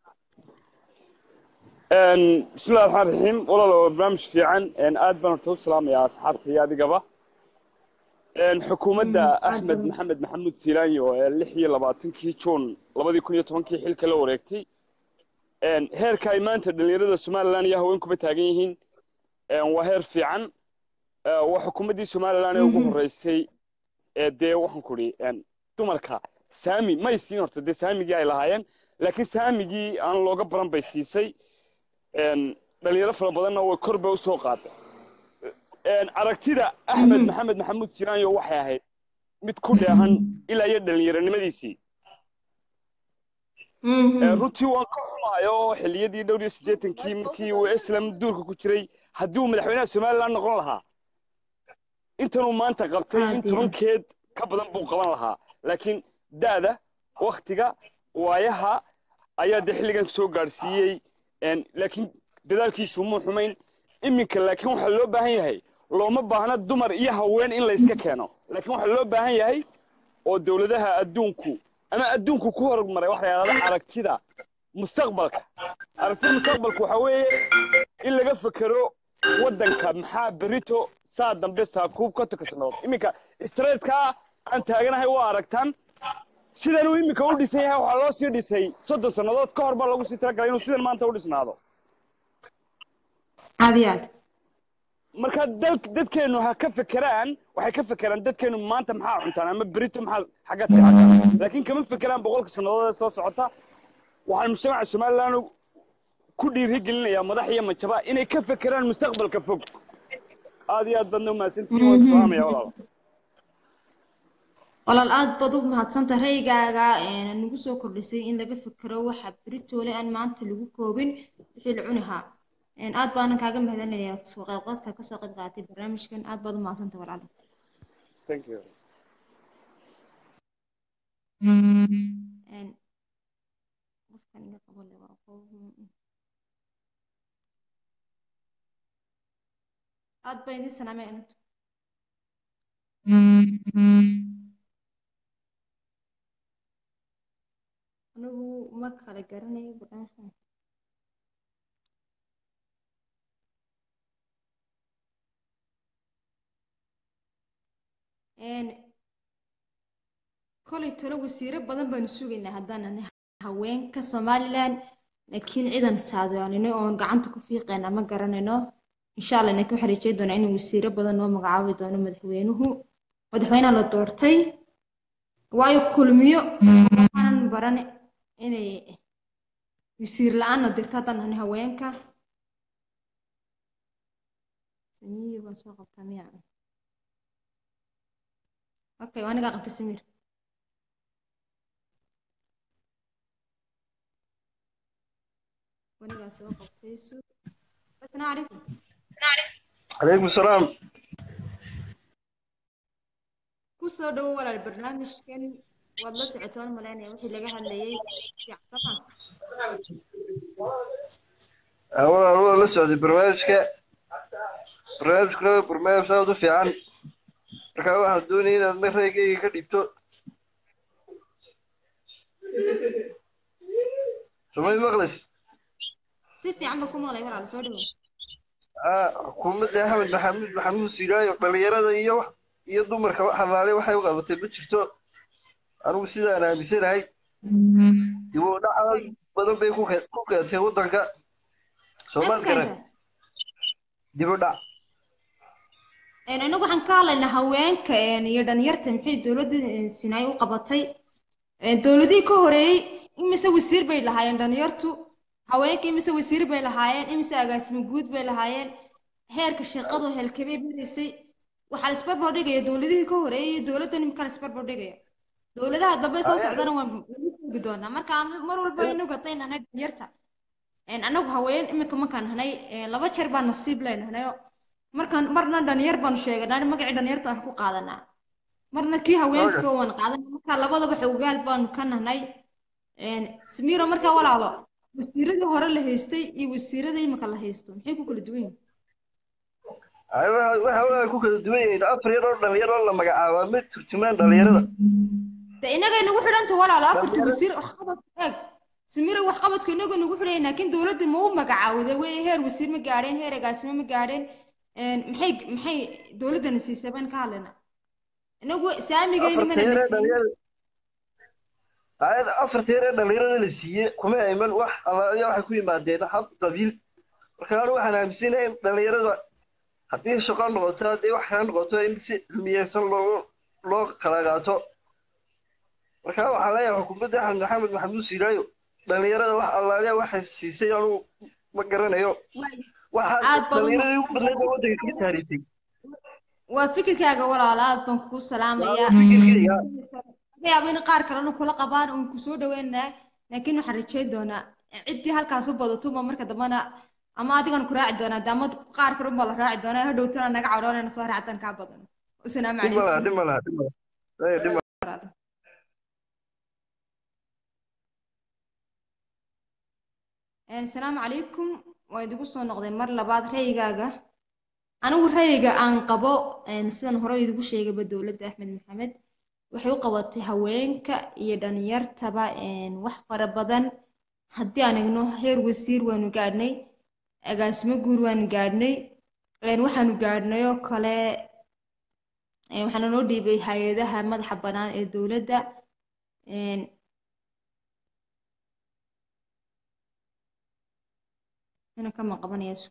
bismillahi raxmaan raxiim walaal waa barnaamij fiican aad baan horta u salaamayaa asxaabta iyo adigaba xukuumadda Mm, aad axmed baan- maxamed maxamuud siilaanyo ee lix iyo labaatankii juun labadii kun iyo tobankii xilka la wareegtay een, heerka ay maanta dhalinyarada somalilan iyo haweenkuba taagan yihiin een, waa heer fiican Ee, waa xukuumaddii somalilan ee ugu horreysay ee dee waxaan ku idhi een, dumarka saami may siin horta dee saamigii ay lahaayeen laakiin saamigii aan looga baran bay siisay een, dhalinyaro fara badanna way kor bay usoo qaaday een, aragtida axmed maxamed maxamuud siraanyo waxay ahayd mid ku dheehan ilaa iyo dhalinyaronimadiisii Ee, runtii waan ka xumayo xilliyadii dhowr iyo siddeetankii markii uu islam duurka ku jiray haddii uu madaxweynaha somalilan noqon lahaa intanuu maanta qabtay Aad in iyo aad. tobankeed ka badan buu qaban lahaa laakiin da'da waktiga waayaha ayaa dee xilligan soo gaadhsiiyey een, laakiin dadaalkiisu muu xumayn iminka laakiin waxaa loo baahan yahay looma baahna dumar iyo haween in la iska keeno laakiin waxaa loo baahan yahay oo dowladaha adduunku ama adduunku ku horumaray waxa la yidhahda aragtida mustaqbalka aragtida mustaqbalka waxaa weeye in laga fekero waddanka maxaa berito saa dambe saakuub ka tukasnood iminka streetkaa aan taaganahay waa aragtaan sidan uu iminka u dhisan yahay waxaa loo sii dhisay soddon sannadood ka hor baa lagu sii talagalay inuu sidan maanta u dhisnaado aad iyo aad marka dal dadkeenu ha ka fekeraan waxay ka fekeraan dadkeenu maanta maxaa cuntaan ama berito maxaa xagga seexataan laakiin kama fekeraan boqolka sannadood ee soo socota waxaan mujtamaca somalilan ku dhiirigelinayaa madax iyo majaba inay ka fekeraan mustaqbalka fog aad iyo aad baadna umahadsantihiin waan salaamaya walaal walaal aad baad u mahadsantahay raygaaga ee nagu soo kordhisay in laga fekero waxa beritoole aan maanta lagu koobin wixii la cunahaa Een, aad baanan kaaga mahadcelinayaa soo qaybqaadka kasoo qayb qaadatay barnaamijkan aad baad u mahadsantahay walaal thank you Een, qofkan iga qabo le waa qof aad baan idin salaamay anatu anigu ma kala garanayo barnaamijkan Een, kolay talo wasiiro badan baanu sugaynaa haddaan nahay haweenka somalilan laakiin ciidan saadaanino oon gacanta ku fiiqayna ma garanayno insha allah laakiin waxaan rajay doonaa in wasiiro badan noo magacaabi doono madaxweynuhu madaxweynaha la doortay waayo kulmiyo waxaanan barane inay wasiir la-aanna dirto haddaan nahay haweenka samiir baan soo qabtaa miya okay waa anigaa qabtay samiir wanigaa soo qabtay su asalaamu calaykum calaykum salaam ku soo dhawo walaal barnaamijkan waad la socotaan malaynaya wixii laga hadlayay fiicsamaan walaal waa la socday barnaamijka barnaamijkuna waa barnaamij aad u fiican marka waxaan doonaya inaad ma reygayga ka dhibto sumay maqlis si fiican ba ku maqlay walaal soo dhawo xukuumadda axmed maxamuud maxamuud siiraayo dhalinyarada iyo iyo dumarka wax halaale waxay u qabatay ma jirto anigu sidaan aaminsanahay dib u dhac badan bay ku ke- ku keentay waddanka soomaal garan dib u dhac Een, anagu waxaan ka hadlaynaa haweenka een, iyo dhalinyarta maxay dowladda een, Sinai u qabatay Een, dowladihii ka horeeyey imise wasiir bay lahaayeen dhalinyartu haweenka imise wasiir bay lahaayeen imise agaasimo guud bay lahaayeen heerka shaqadu helkabay badaysay waxaa la isbarbar dhigaya dowladihii ka horeeyey iyo dowladdan imika la isbarbar dhigaya dowladaha dambe soo socdana waan waan joogi doonaa marka mar walba inagu hadday nahnay dhalinyarta Een, anagu haween imika markaan nahnay een, laba jeer baan nasiib leenahnayo markaan marna dhalinyar baanu sheeganaa magacii dhalinyarta wax ku qaadanaa marna kii haweenka waan qaadanaa marka labadaba xogaal baanu ka nahnay Een, samiiro markaa walaalo wasiiradii hore la haystay iyo wasiiradii imika la haysto maxay ku kala duwan yihiin Ay, waxa waxa waa ku kala duwan yihiin afar yar oo dhalinyaro la magacaabaa ma turjumaan dhalinyarada de inagay nagu xidhanta walaalo afartii wasiir waxqabadku eeg samiiro waxqabadku inagu nagu xidhayn laakiin dowladda ma u magacaawda wey heer wasiir ma gaadheen heer agaasimo ma gaadheen Een, maxay maxay dowladdana siisay baan ka hadlaynaa inagu saamigeyna afarta mana yar la ee siin dhalinyarada afarteer ee dhalinyarada la siiyey kuma ayman wax alaaliya waxay ku yimaadeen hab qabiil marka anu waxaan aaminsanahay in dhalinyarada haddii shaqo noqoto haddii wax kala noqoto in si cilmiyeysan loo loo kala qaato marka waxaan leeyahay xukuumadda axmed maxamed maxamuud siilaayo dhalinyarada wax alaaliya waxay siisay anugu ma garanayo waxaa Aad baad u dhalinyarada ugu badneed oo waddanka kaga taariiftay waa fikirkaaga walaalo aad baan kugu salaamayaa fikirkayga laga yaabo in qaar kalena kula qabaan uun kusoo dhaweynaa laakiin waxaan rajeyn doonaa ciddii halkaas u badato ma marka dambana ama adigan ku raaci doonaa de ama qaar kale unbaa la raaci doonaa hadhowtana naga cadhoonayna soo raacdan kaa badan wasalaamu dhib malaha calaykum dhib malaha dhib malaha Eh, dhib malaha asalaamu calaykum waa idigu soo noqday mar labaad ra'yigaaga anigu ra'yiga aan qabo een, sidan hore idigu sheegayba dowladda axmed maxamed waxay u qabatay haweenka iyo dhalinyartaba een, wax fara badan haddii aan eegno heer wasiir waanu gaadhnay agaasimo guur waanu gaadhnay een, waxaanu gaadhnay oo kale een, waxaana noo dhiibay hay-adaha madaxa bannaan ee dowladda een, ina kama qabanayso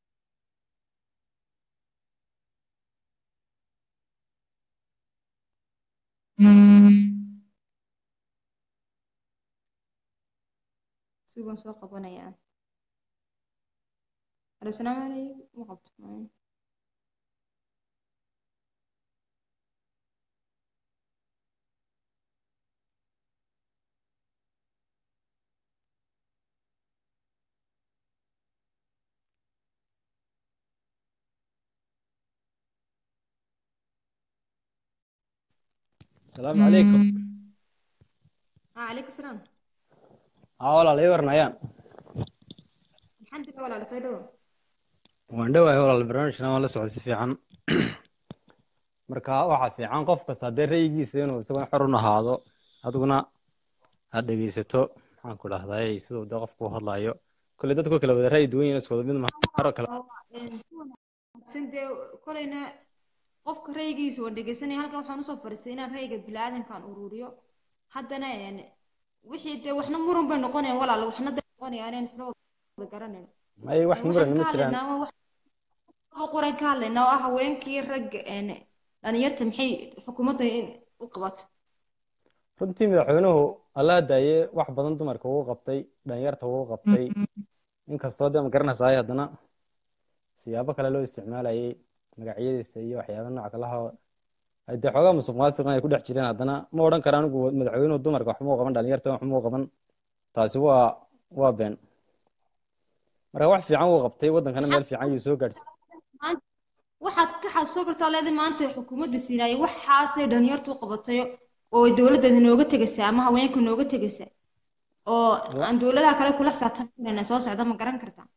sugan soo qabanaya alo salaamu calaykum ma qabto السلام عليكم ah calaykum salaam ها walaal ii warnayaan alxamdulillah walaalo soo dhawo waan dhowahay walaal barnaamijkana waan la socday si fiican marka waxaa fiican qof kasta haddee ra'yigiisa inuu isaguna xor u ahaado adiguna aad dhegeysato maxaan ku dhahday siduu dee qofku u hadlayo kole dadku kala wada ra'yi duwan yihiin isku wada mid maharo kale si wanaagsan dee kolayna qofka ra'yigiisa waan dhegeysanaya halkan waxaan usoo fadhiistay inaan ra'yiga biniaadankaan ururiyo haddana een, wixii dee waxna muran bay noqonayaan walaal waxna dee noqonayaan inaan isla wada garanayno may wax Een, muran waxaan ma ka jiraan hadlaynaa waa wax laba qoran ka hadlaynaa oo ah haweenkii ragga een, dhalinyarta maxay xukuumadda in u qabato runtii madaxweynuhu alla daaye wax badan dumarka wuu qabtay dhalinyarta wuu qabtay inkastoo dee ma garanaysaay haddana siyaabo kale loo isticmaalayay magacyadiisa iyo waxyaaba nooc kalaha ay dee xoogaa musuq maasuqan ay ku dhex jireen haddana ma odhan kara anigu madaxweynuhu dumarka waxma u qaban dhalinyarta waxma u qaban taasi waa waa been marka wax fiican wuu qabtay waddankana meel fiican yuu soo gaadhsiiyey maanta waxaad ka xasuusan kartaa leedahay maanta xukuumadda siinaayay waxaasay dhalinyartu u qabatay oo ay dowladdeeda nooga tegaysaa ama haweenka nooga tegaysaa oo aan dowladaha kale kula xisaabtamayna soo socda ma garan kartaa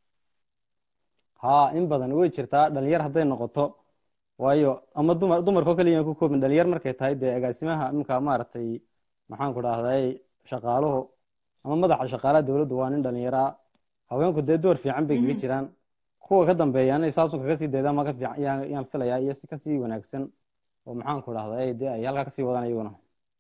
haa in badan way jirtaa dhalinyar hadday noqoto waayo ama dumar dumarkoo kaliya ku koobin dhalinyar markay tahay dee agaasimaha iminka maaragtay maxaan ku dhahday shaqaaluhu ama madaxa shaqaalaha dowladdu waa nin dhalinyaro ah haweenku dee door fiican bay kaga jiraan kuwa ka dambeeya inay saasun kaga sii daydaan ma ka fiican yaan yaan filayaa iyo si kasii wanaagsan oo maxaan ku dhahday dee ay halkaa kasii wadaan iyaguna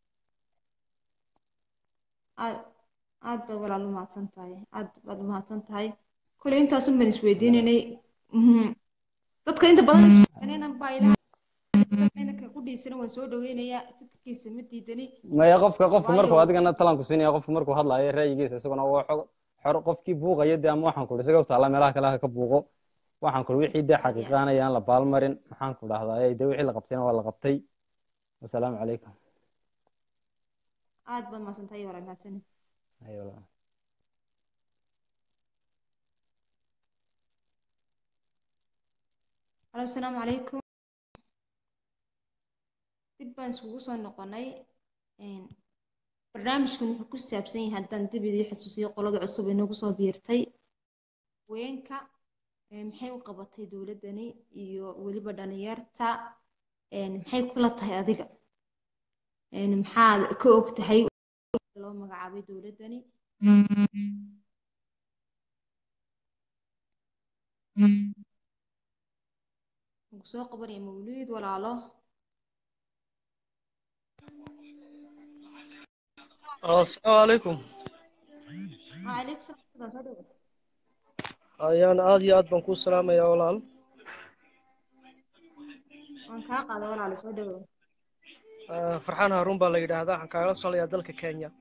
aad aad baad walaal u mahadsan tahay aad baad u mahadsan tahay kolay intaasun baan isweydiinaynay Mhm. dadka inta badan isweydiinayna baa ilaha ku dhiisana waan soo dhaweynayaa fikirkiisa ma diidani maya qofka qofka Waayo- markuu adigana talan ku siinaya qofka markuu hadlaayo ra'yigiisa isaguna waa xog xor qofkii buuqaya dee ama waxaan ku ihi isaga u taalla meelaha kale ha ka buuqo waxaan ku ihi wixii dee xaqiiqaanaya aan la baalmarin maxaan ku dhahdaa dee wixii la qabtayna waa la qabtay wasalaamu calaykum aad baad mahadsan tahay walaal mahadsanid Ayo, walaal. halo asalaamu calaykum dib baan iskugu soo noqonay Een, barnaamijkan wuxuu ku saabsan yahay haddaan dib idii xasuusiyo qolada cusub ee nagu soo biirtay haweenka ee maxay u qabatay dowladdani iyo weliba dhalinyarta Een, maxay kula tahay adiga Een, maxaad ka og tahay loo magacaabay dowladdani Wuxuu soo qabanaya mawliid walaalo asalaamu calaykum وعليكم السلام soo dhawo ayaan aad iyo aad baan kuu salaamayaa walaal waan kaa qaada walaal soo dhawo Ah, farxaan haruun baa la yidhaahdaa waxaan kaagala solayaa dalka kenya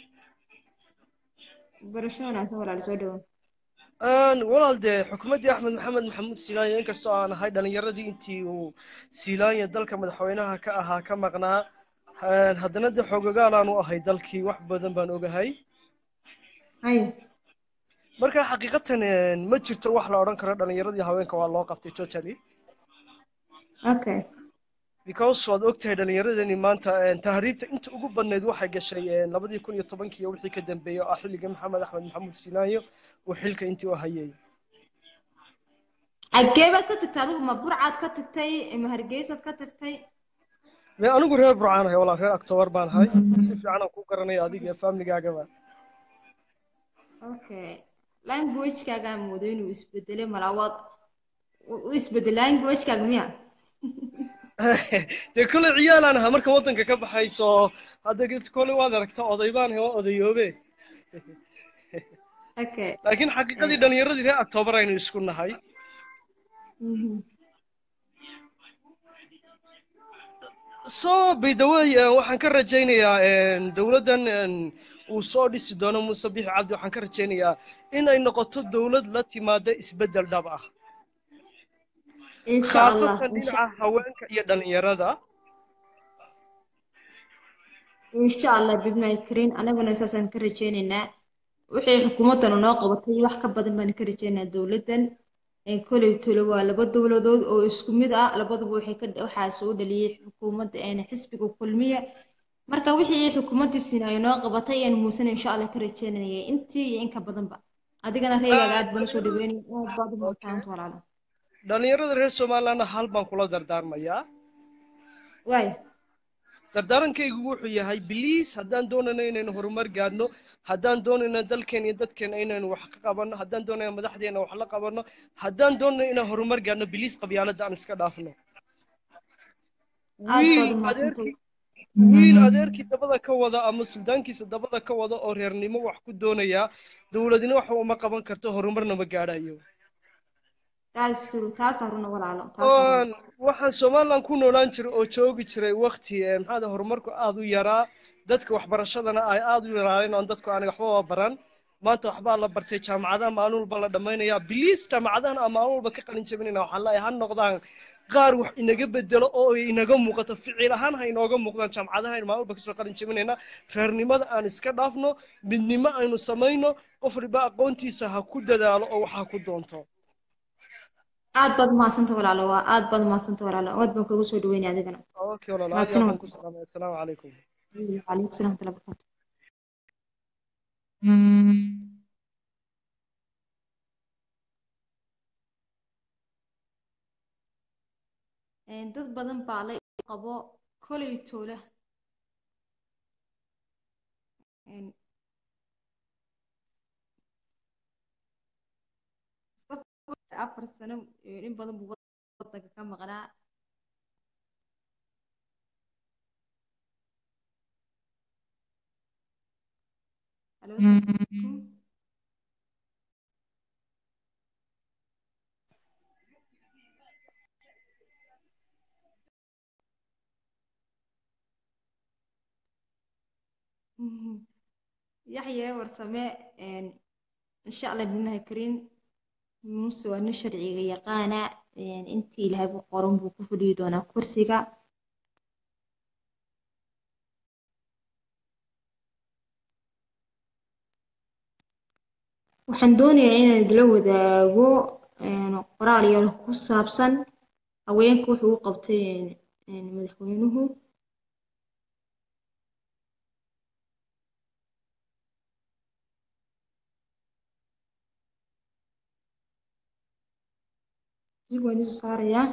barasho wanaagsan walaal soo dhawo Een, walaal dee xukuumaddii axmed maxamed maxamuud silaanya inkastoo aan ahay dhalinyaradii intii uu silaanya dalka madaxweynaha ka ahaa ka maqnaa een, haddana dee xoogagaal aanu ahay dalkii wax badan baan ogahay haye marka xaqiiqatan een, ma jirto wax la odhan karo dhalinyaradii haweenka waa loo qabtay totally okay because waad ogtahay dhalinyaradani maanta een, tahriibta inta ugu badnayd waxay gashay een, labadii kun iyo tobankii iyo wixii ka dambeeyey oo ah xilligii maxamed axmed maxamuud silaanyo uu xilka intii u hayay xaggee baad ka tagtay adigu ma burcaad ka tagtay ma hargeysaad ka tagtay me anigu reer burcaan ahay walaal reer octobar baan ahay si fiican aan ku garanaya adiga iyo famligaagaba okay languagekaagaa moodo inuu isbedelay malaa waad u isbedel languagekaaga miya dee kolley ciyaalaan ahaa marka waddanka ka baxayso hadda kolley waad aragta oday baan ahay waa odayoobe okay laakiin xaqiiqadii dhalinyaradii reer octobar aynu isku nahay Mhm. so by the way eh, waxaan ka rajaynayaa een, dowladdan een, uu soo dhisi doono muuse bixi cabdi waxaan ka rajaynayaa in ay noqoto dowlad la timaada isbeddel dhab ah insha allah khaasatan insha dhinaca haweenka iyo dhalinyarada insha allah bidmay karin anaguna saasaan ka rajaynaynaa wixii xukuumaddanu noo qabatay wax ka badan baan ka rajaynayaa dowladdan Ee, koley tolo waa laba dowladood oo isku mid ah labaduba waxay ka waxaa soo dhaliyay xukuumadda een xisbiga kulmiye marka wixii xukuumaddii sinaayo noo qabatay ayaan muusana insha allah ka rajaynayay intii iyo in ka badanba adigana reegaaga aad baan usoo dhaweynaya aad baad u mahadsantahay walaalo dhalinyarada reer somalilandna hal baan kula dardaarmayaa waay dardaarankaygu wuxuu yahay biliis haddaan doonayno inaynu horumar gaadhno haddaan doonayno dalkeena iyo dadkeena inaynu wax ka qabanno haddaan doonayno madaxdeena wax la qabanno haddaan doonayno inaan horumar gaadhno biliis qabyaaladda aan iska dhaafno aad wiil baad u mahadsantahay adeerkii wiil adeerkii dabada ka wada ama suldaankiisa dabada ka wada oo reernimo wax ku doonaya dowladina wax uma qaban karto horumarna ma gaadhayo taas true taas aruna walaalo taas aruna Oon, waxaan somaliland ku noolaan jiray oo joogi jiray wakti eh, maxaa dhahay, horumarku aad u yaraa dadka waxbarashadana ay aad u yaraayeen oon dadku aniga waxbaba baran maanta waxbaa la bartay jaamacadaha maalin walba la dhammaynayaa biliis jaamacadahan aan maalin walba ka qalin jabinayna waxaan leeyahay ha noqdaan qaar wax inaga bedelo oo ay inaga muuqato ficil ahaan ha inooga muuqdaan jaamacadaha aynu maalin walba kasoo qalin jabinayna reernimada aan iska dhaafno midnimo aynu samayno qof waliba aqoontiisa ha ku dadaalo oo wax ha ku doonto aad baad umahadsanta walaalo waa aad baad umahadsanta walaalo aad baan kugu soo dhaweynaya adigana okay walaal aad iyo mahadsan aad baan walaalo ku salaamay assalaamu calaykum calaykum salaam waraxmatullahi wabarakaatu Een, dad badan baa la qabo koley toole Een, Mustafa afar sano ee, in badan buu wadanka ka maqnaa Halo, assalaamu calaykum. Mhm. yaxye warsame een, insha allah binahi karin muse waa nin sharciga yaqaana een, intii ilaahay u qoran buu ku fadhiyi doonaa kursiga waxaan doonayaa inaan idila wadaago een, qoraal yar ku saabsan haweenka wuxuu u qabtay een, een, madaxweynuhu dib waan isu saarayaa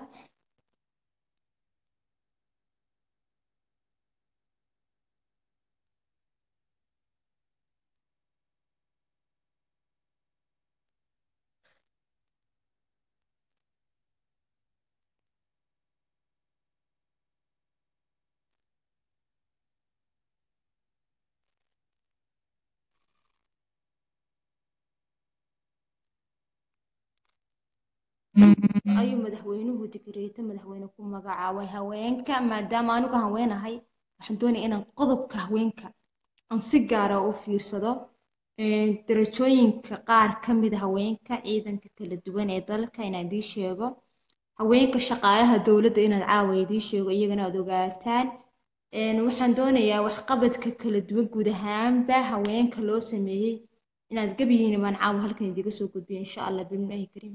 ayuu madaxweynuhu digreeto madaxweyne ku magacaabay haweenka maadaama anugu haweenahay waxaan doonaya inaan qodobka haweenka aan si gaara u fiirsado Een, darajooyinka qaar ka mid a haweenka ciidanka kala duwan ee dalka inaan idiin sheego haweenka shaqaalaha dowladda inaan caawa idiin sheego iyagana aad ogaataan Een, waxaan doonayaa waxqabadka kala duwan guud ahaanba haweenka loo sameeyey inaad gabihiina baan caawa halkan idiga soo gudbiyo insha allah bilaahi kariim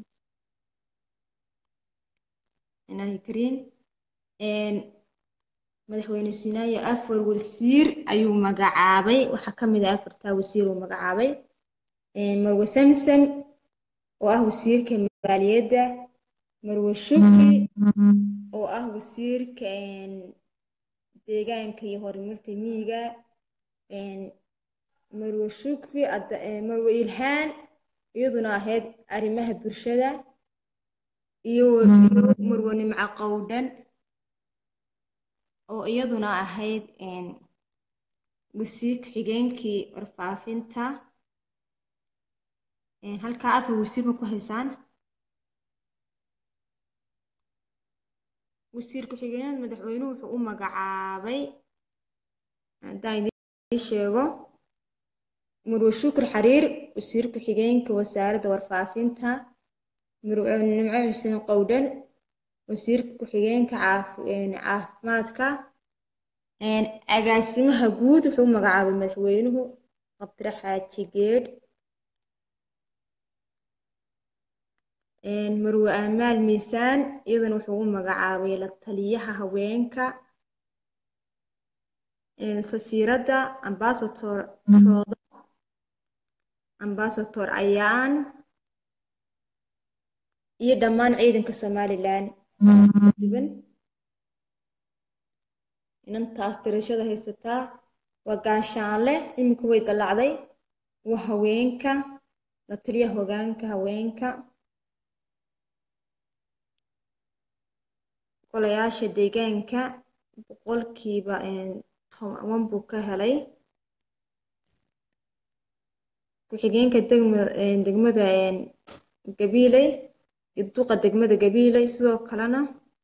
ilaahi kariim Een, madaxweyne sinaayo afar wasiir ayuu magacaabay waxaa ka mid ah afartaa wasiir uu magacaabay Een, marwe samsam oo ah wasiirka maaliyadda marwe shukri oo ah wasiirka een, deegaanka iyo horumarta miyiga Een, marwe shukri Ada- ee, marwe ilhaan iyaduna ahayd arrimaha bulshada iyo iyo marwe nimco qowdhan oo iyaduna ahayd een, wasiir ku-xigeenkii warfaafinta Een, halkaa afar wasiir ma ku haysaan wasiir ku-xigeenada madaxweynuhu wuxuu u magacaabay haddaan idiin sheego marwe shukri xariir wasiir ku-xigeenka wasaaradda warfaafinta marwe nimco xuseen qowdhan wasiirka ku-xigeenka caaf- een, caafimaadka Een, agaasimaha guud wuxuu u magacaabay madaxweynuhu qabdire xaaji geedh Een, marwe amaal miisaan iyadana wuxuu u magacaabay la taliyaha haweenka Een, safiiradda ambassador roodo ambassador ayaan iyo dhammaan ciidanka somalilan kala duwan inantaas dirashada haysataa waa gaashaanle iminka way dallacday waa haweenka la taliyaha hoggaanka haweenka golayaasha deegaanka boqolkiiba een, toban buu ka helay ku-xigeenka degma een, degmada een, gabiiley iyo duqa degmada gabiiley sidoo kalena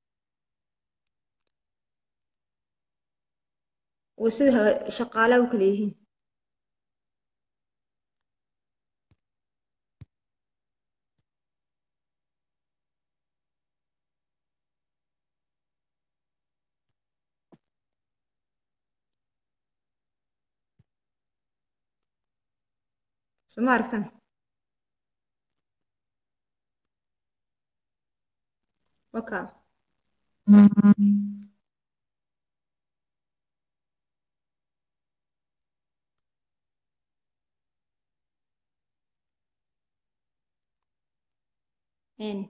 waa sida ha- shaqaalaha u kala yihiin soo ma aragtaan waka Een,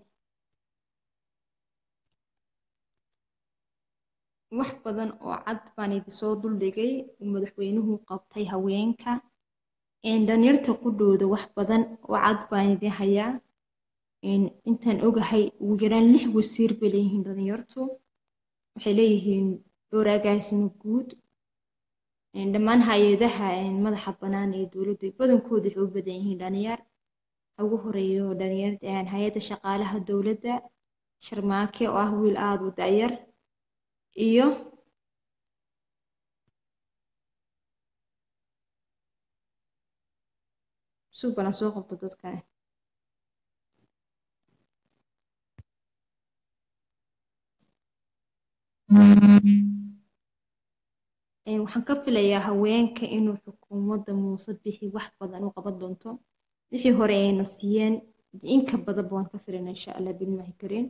wax badan oo cad baan idinsoo duldhigay uu madaxweynuhu qabtay haweenka Een, dhalinyarta qudhooda wax badan oo cad baan idin hayaa Een, intaan ogahay ugu yaraan lix wasiir bay leeyihiin dhalinyartu waxay leeyihiin dhowr agaasimo guud Een, dhammaan hay-adaha een, madaxa bannaan ee dowladda badankooda waxay u badan yihiin dhalinyar ha ugu horeeyo dhalinyarada een, hay-adda shaqaalaha dowladda sharmaake oo ah wiil aada u da'yar iyo sug balan soo qabto dadkani Een, waxaan ka filayaa haweenka inuu xukuumadda muuse bixi wax badan u qaban doonto wixii hore ayna siiyeen in ka badanba waan ka filaynaa insha allah bilmaahi kariim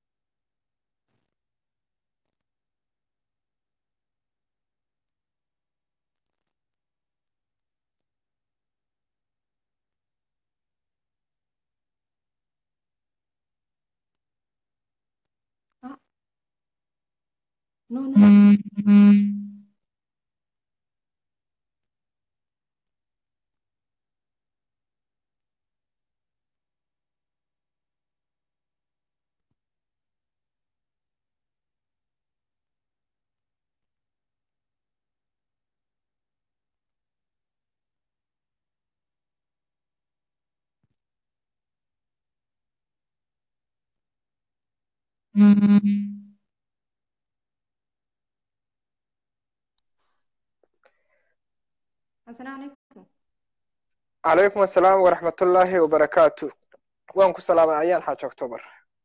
Ah, no no asalaamu calaykum calaykum assalaam waraxmatullaahi wabarakaatu waan ku salaamay ayaan xaaji october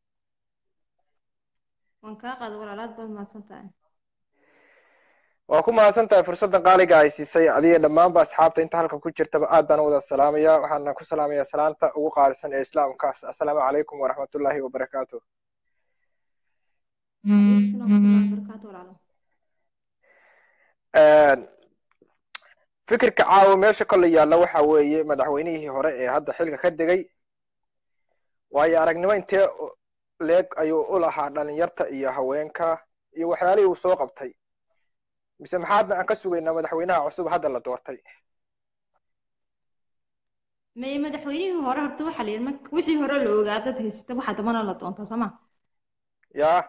waan kaa qaaday walaalaad baad mahadsan tahay waa ku mahadsan tahay fursaddan qaaliga ay siisay adiga dhammaanba asxaabta inta halka ku jirtaba aad baan u wada salaamaya waxaana ku salaamaya salaanta ugu qaalisan ee islaamkaas assalaamu calaykum waraxmatullaahi wabarakaatu Waalaikum salaam warahmatullahi wabarakaatu walaalo fikirka caawa meesha kolley yaalla waxa weeye madaxweynihii hore ee hadda xilka ka degay waayo aragnimo intee leeg ayuu u lahaa dhalinyarta iyo haweenka iyo waxyaalihii uu soo qabtay mise maxaadna aan ka sugaynaa madaxweynaha cusub hadda la doortay may madaxweynihii hore horta waxaa la yidhi marka wixii hore la ogaa dad haysata waxaa dambana la doontaa soo ma yaa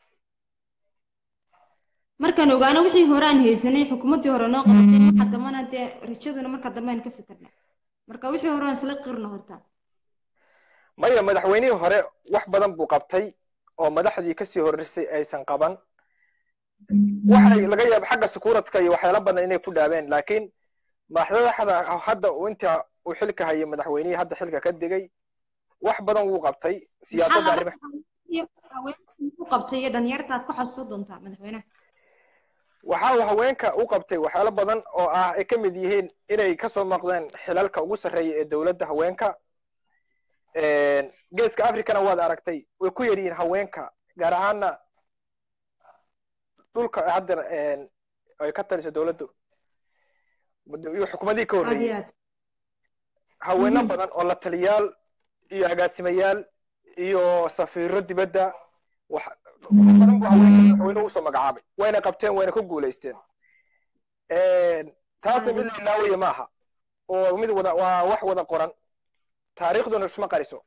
markaan ogaano wixii hore aan haysanay xukuumaddii hore noo qabatay waxa dambana dee rajaduna marka dambe aan ka fikirna marka wixii hore aan isla qirno horta maya madaxweynihii hore wax badan buu qabtay oo madaxdii kasii horreysay aysan qaban waxay laga yaaba xagga sukuuradka iyo waxyaalo badan inay ku dhaabeen laakiin madaxda hadda uu inta uu xilka hayay madaxweynihii hadda xilka ka degay wax badan wuu qabtay siyaasadda arrimaha u qabtay iyo dhalinyartaad ku xasuusan doontaa madaxweynaha waxa uu haweenka u qabtay waxyaalo badan oo ah ay ka mid yihiin inay kasoo maqdeen xilalka ugu sarreeya ee dowladda haweenka geeska africana waad aragtay way ku yar yihiin haweenka gaar ahaana dhulka hadda ay ka taliso dowladdu iyo xukuumadihii ka horreeyey haweeno badan oo la taliyaal iyo agaasimayaal iyo safiiro dibadda wax badan buu haweenka madaxweynuhu usoo magacaabay wayna qabteen wayna ku guulaysteen taasna mid la ilaawaya maaha oo mid wada waa wax wada qoran taariikhduna isma qariso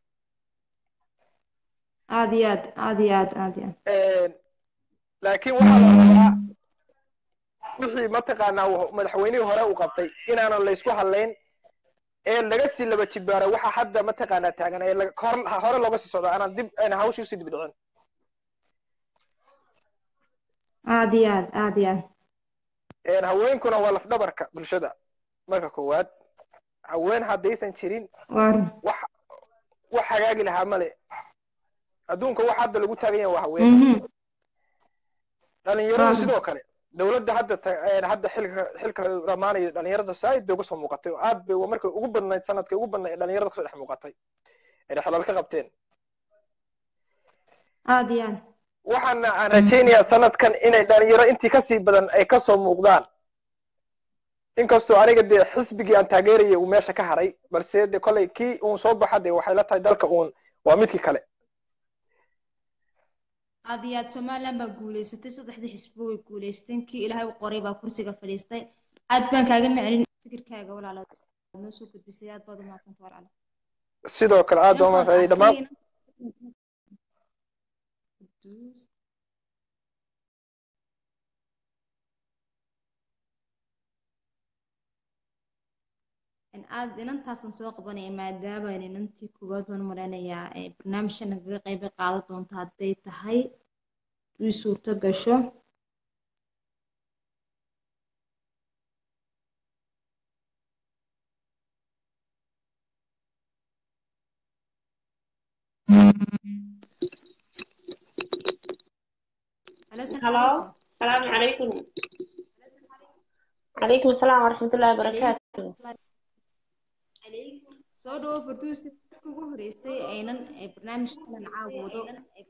aad iyo aad aad iyo aad aad iyo aad laakiin waxaa la rabaa wixii mataqaanaa madaxweynihii hore uu qabtay inaanan laysku hadlayn ee laga sii laba jibaaro waxa hadda mataqaanaa taagan ee hore looga sii socdo aanan dib ayna hawshii usii dib dhicin aad iyo aad aad iyo aad haweenkuna waa lafdhabarka bulshada marka koowaad haween haddaysan jirin wax wax hagaagi lahaa male adduunka wax hadda lagu taagan yahay waa haween dhalinyarada sidoo kale dowladda hadda hadda xilka xilka dhamaanayo dhalinyarada saaid bay uga soo muuqatay oo aad bay markay ugu badnayd sanadkay ugu badnayd ee dhalinyarada kasoo dhex muuqatay ay xilal ka qabteen aad iyo aad waxaana aan rajaynayaa sanadkan inay dhalinyaro intii kasii badan ay kasoo muuqdaan inkastoo aniga dee xisbigii aan taageerayay uu meesha ka haray balse de kolley kii uun soo baxa dee waxay la tahay dalka uun waa midkii kale aad iyo aad somaliland baa guulaysatay saddexdii xisbi way guulaysteen kii ilaahay u qoray baa kursiga fadhiistay aad baan kaaga macelin fikirkaaga walaalo noo soo gudbisay aad baad u mahadsanta walaalo sidoo kale aad baa umahadsanay dhammaan aad inantaasan soo qabanaya maadaama inantii koowaad waan maraynayaa barnaamijka nagaga qayb qaadan doonta hadday tahay ii suurto gasho هلو السلام عليكم عليكم السلام ورحمة الله وبركاته soo dhawo farduusi ugu horeysay aynan barnaamijkan caawoodo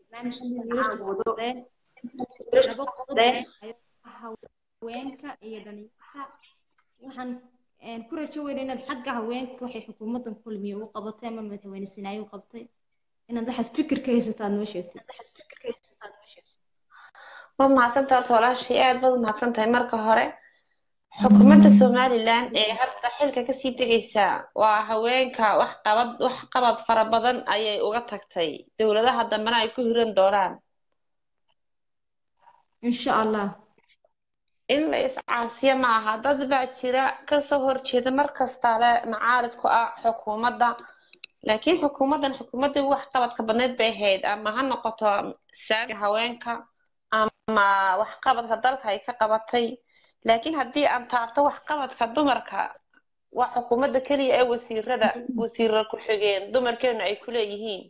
laba qodob haweenka iyo dhalinyarta waxaan ku rajo weyna inaad xagga haweenka waxay xukuumaddan kulmiye u qabatay ama madaxweyne sinaayo u qabtay inaad waxaad fikir ka haysato aad noo sheegtid waad mahadsantahay horta walaashii aad baad u mahadsan tahay marka hore xukuumadda somalilan ee hadda xilka kasii degaysa waa haweenka wax qabad wax qabad fara badan ayay uga tagtay dowladaha dambena ay ku hiran doonaan insha allah in la iscaasiyo ma aha dad baa jira kasoo horjeeda mar kasta le macaarid ku ah xukuumadda laakiin xukuumaddan xukuumaddii wax qabadka badneed bay ahayd ama ha noqoto saamiga haweenka ama waxqabadka dalka ay ka qabatay laakiin haddii aan taabto waxqabadka dumarka waa xukuumadda keliya ee wasiirada wasiirra ku-xigeen dumarkeenu ay ku leeyihiin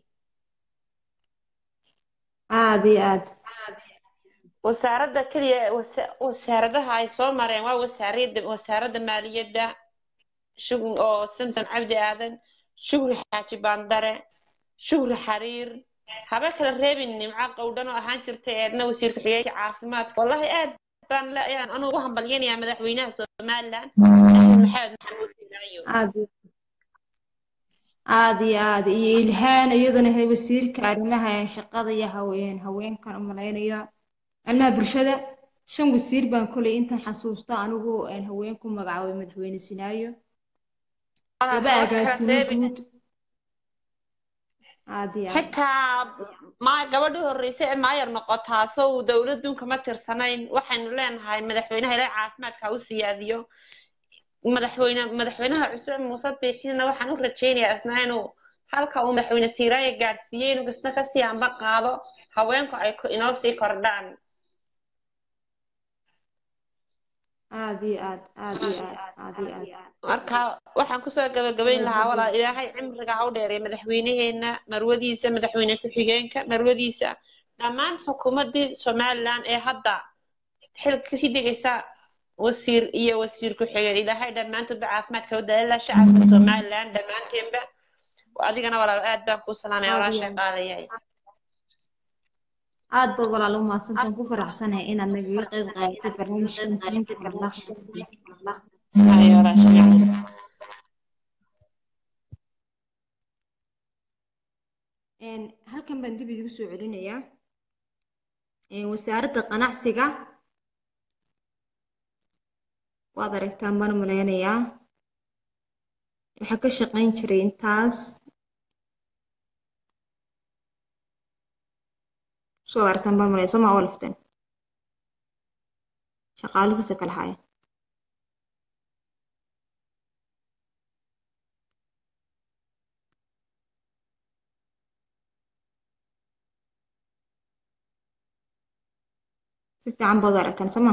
aad iyo aad wasaaradda keliya ee wasa- wasaaradaha ay soo mareen waa wasaariyadda wasaaradda maaliyadda shugri oo samsom cabdi aadan shugri xaaji baandare shugri xariir haba kala reebin nimco qowdhan oo ahaan jirtay eedna wasiir ku-xigeenka caafimaadka wallahi aad baan le ayaan anugu ugu hambalyanayaa madaxweynaha somaliland axmed maxamed maxamuud sinaayo aad iyo aad iyo aad iyo ilhaan iyaduna he wasiirka arrimaha shaqada iyo haween haweenkan u malaynaya arrimaha bulshada shan wasiir baan kolay intan xasuusta anigu een haween ku magacaabay madaxweyne sinaayo laba agaasimo guud aad iyo aad xitaa ma gabadhii horreysay ee maayar noqotaa sow dowladun kama tirsanayn waxaynu leenahay madaxweynaha ilaa caafimaadka ha u siyaadiyo madaxweyne madaxweynaha cusub muuse biixina waxaan u rajaynayaa isna inuu halka uu madaxweyne siiraaya gaadhsiiyey inuu isna kasii amba qaado haweenku ay ku- inoo sii kordhaan aad iyo aad aad iyo aad aad iyo aad marka waxaan kusoo gabagabayn lahaa walaa ilaahay cimriga ha u dheereeya madaxweynaheena marwadiisa madaxweyne ku-xigeenka marwadiisa dhammaan xukuumaddii somaliland ee hadda xilka kasii degaysa wasiir iyo wasiir ku-xigeen ilaahay dhammaantoodba caafimaadka u daalila shacabka somaliland dhammaanteenba adigana walaal aad baan kuu salaamaya Aad walaa iyo aad. shaqaalayahay aad baad walaal u mahadsantaan ku faraxsanahay inaad nagaga qayb qaadatay barnaamijkan muhiimka barnaamijka Hayo, walaa shaqaalayahay. Een, halkan baan dib idigu soo celinayaa Een, wasaaradda ganacsiga waad aragtaan baan u malaynayaa waxaa ka shaqayn jiray intaas soo aragtaan baan malaya soo ma olifteen shaqaalisiisa kala haya si fiican baad u aragtaan soo ma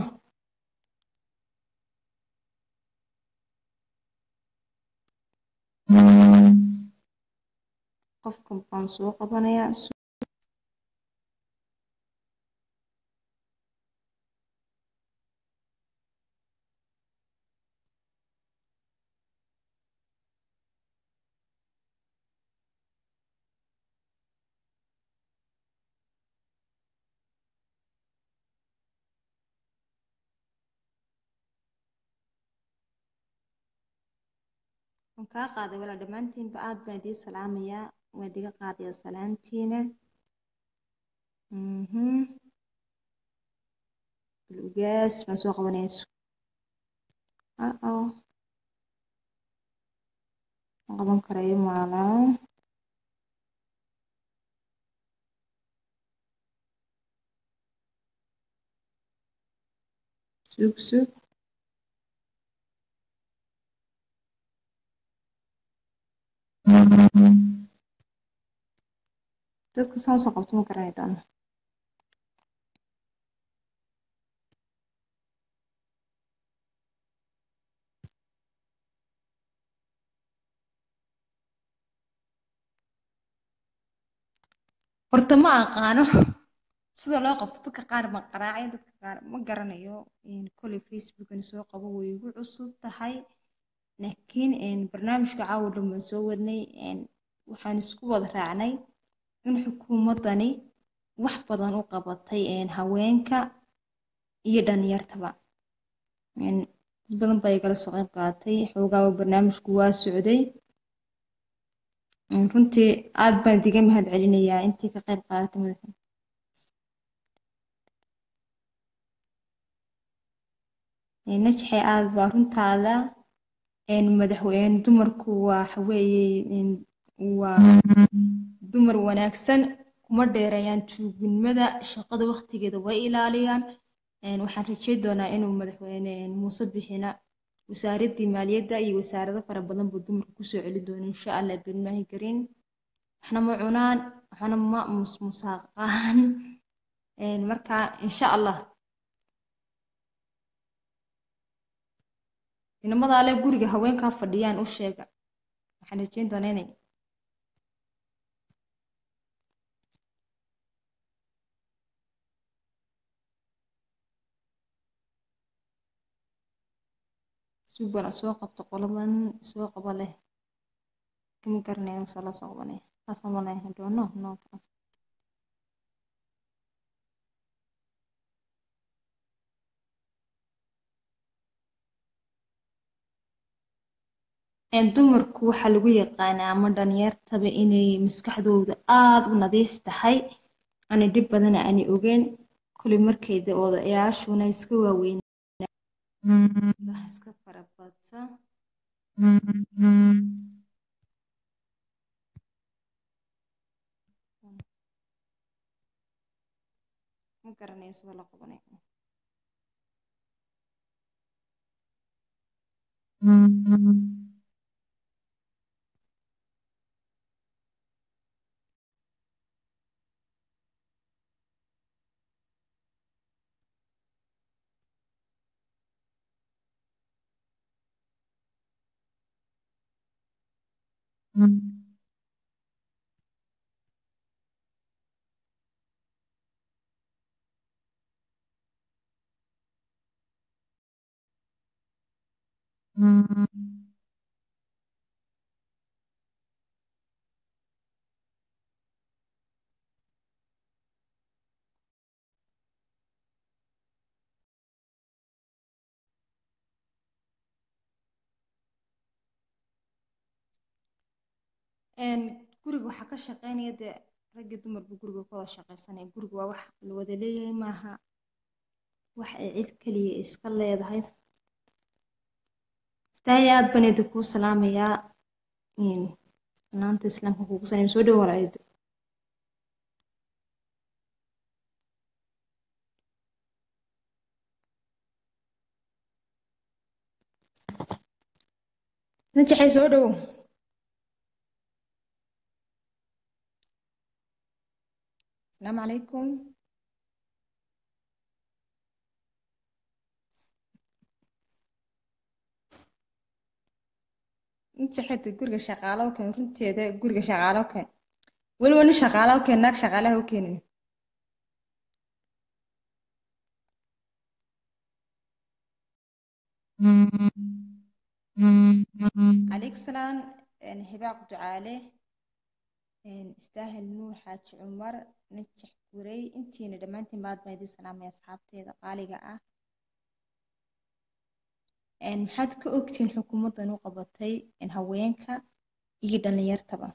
qofkan baan soo qabanayaa waan kaa qaaday walaa dhammaantiinba aad baan idiin salaamayaa waan idiga qaadayaa salaantiina mhm bulugaas baan soo qabanaya uh-oh ma qaban karayo maalaa sug sug dadka saan usoo qabto ma garanay dhan horta ma aqaano sida loo qabto dadka qaar ma qaraacay dadka qaar ma garanayo Een, koley facebookani soo qabo way igu cusub tahay laakiin een, barnaamijka caawa dhan baan soo wadnay een, waxaan isku wada raacnay in xukuumaddani wax badan u qabatay een, haweenka iyo dhalinyartaba Een, dad badan baa igala soo qayb qaatay xoogaaba barnaamijku waa socday Een, runtii aad baan idiga mahad celinayaa intii ka qayb qaadatay madaxa Een, najxay aad baa runtaada een, madaxweyne dumarku waxa weeye een, waa dumar wanaagsan kuma dheereeyaan tuugnimada shaqada waqtigeeda way ilaaliyaan Een, waxaan rajeyn doonaa inuu madaxweyne een, muuse bixina wasaaraddii maaliyadda iyo wasaarado fara badan buu dumarku kusoo celi doona insha allah bilmaahi karin waxna ma cunaan waxna ma musmusaaqaan marka insha allah inamada ale guriga haweenkaa fadhiyaan u sheega waxaan rajeyn doonaa inay subana soo qabto qoladan soo qaba leh kama garanaya mase la soo qabanaya saasaan malaya I don't know no dumarku waxaa lagu yaqaanaa ama dhalinyartaba inay maskaxdooda aada u nadiif tahay aanay dhib badana aanay ogeyn kulli markayda odayaashuna iska waaweyn iska farabata ma garanayo sida la qabanayo guriga waxaa ka shaqeynaya dee raggi dumarba guriga ka wada shaqeysanaya guriga waa wax la wada leeyahay maaha wax ay cid keliya iska leedahay istaahil aad baan idin kuu salaamayaa salaanta islaamka kugu salaam soo dhow walaayado najaxay soo dhow السلام عليكم inta xita guriga shaqaalo u keen runteeda guriga shaqaalo u keen weliba nin shaqaalo u keen naag shaqaalaha u keenin عليك سلام هباق ducaale istaahil nuur xaaji cumar najax gurey intiina dhammaantiin baad baan idin salaamaya asxaabteeda qaaliga ah maxaad ka ogtihiin xukuumaddan u qabatay haweenka iyo dhalinyartaba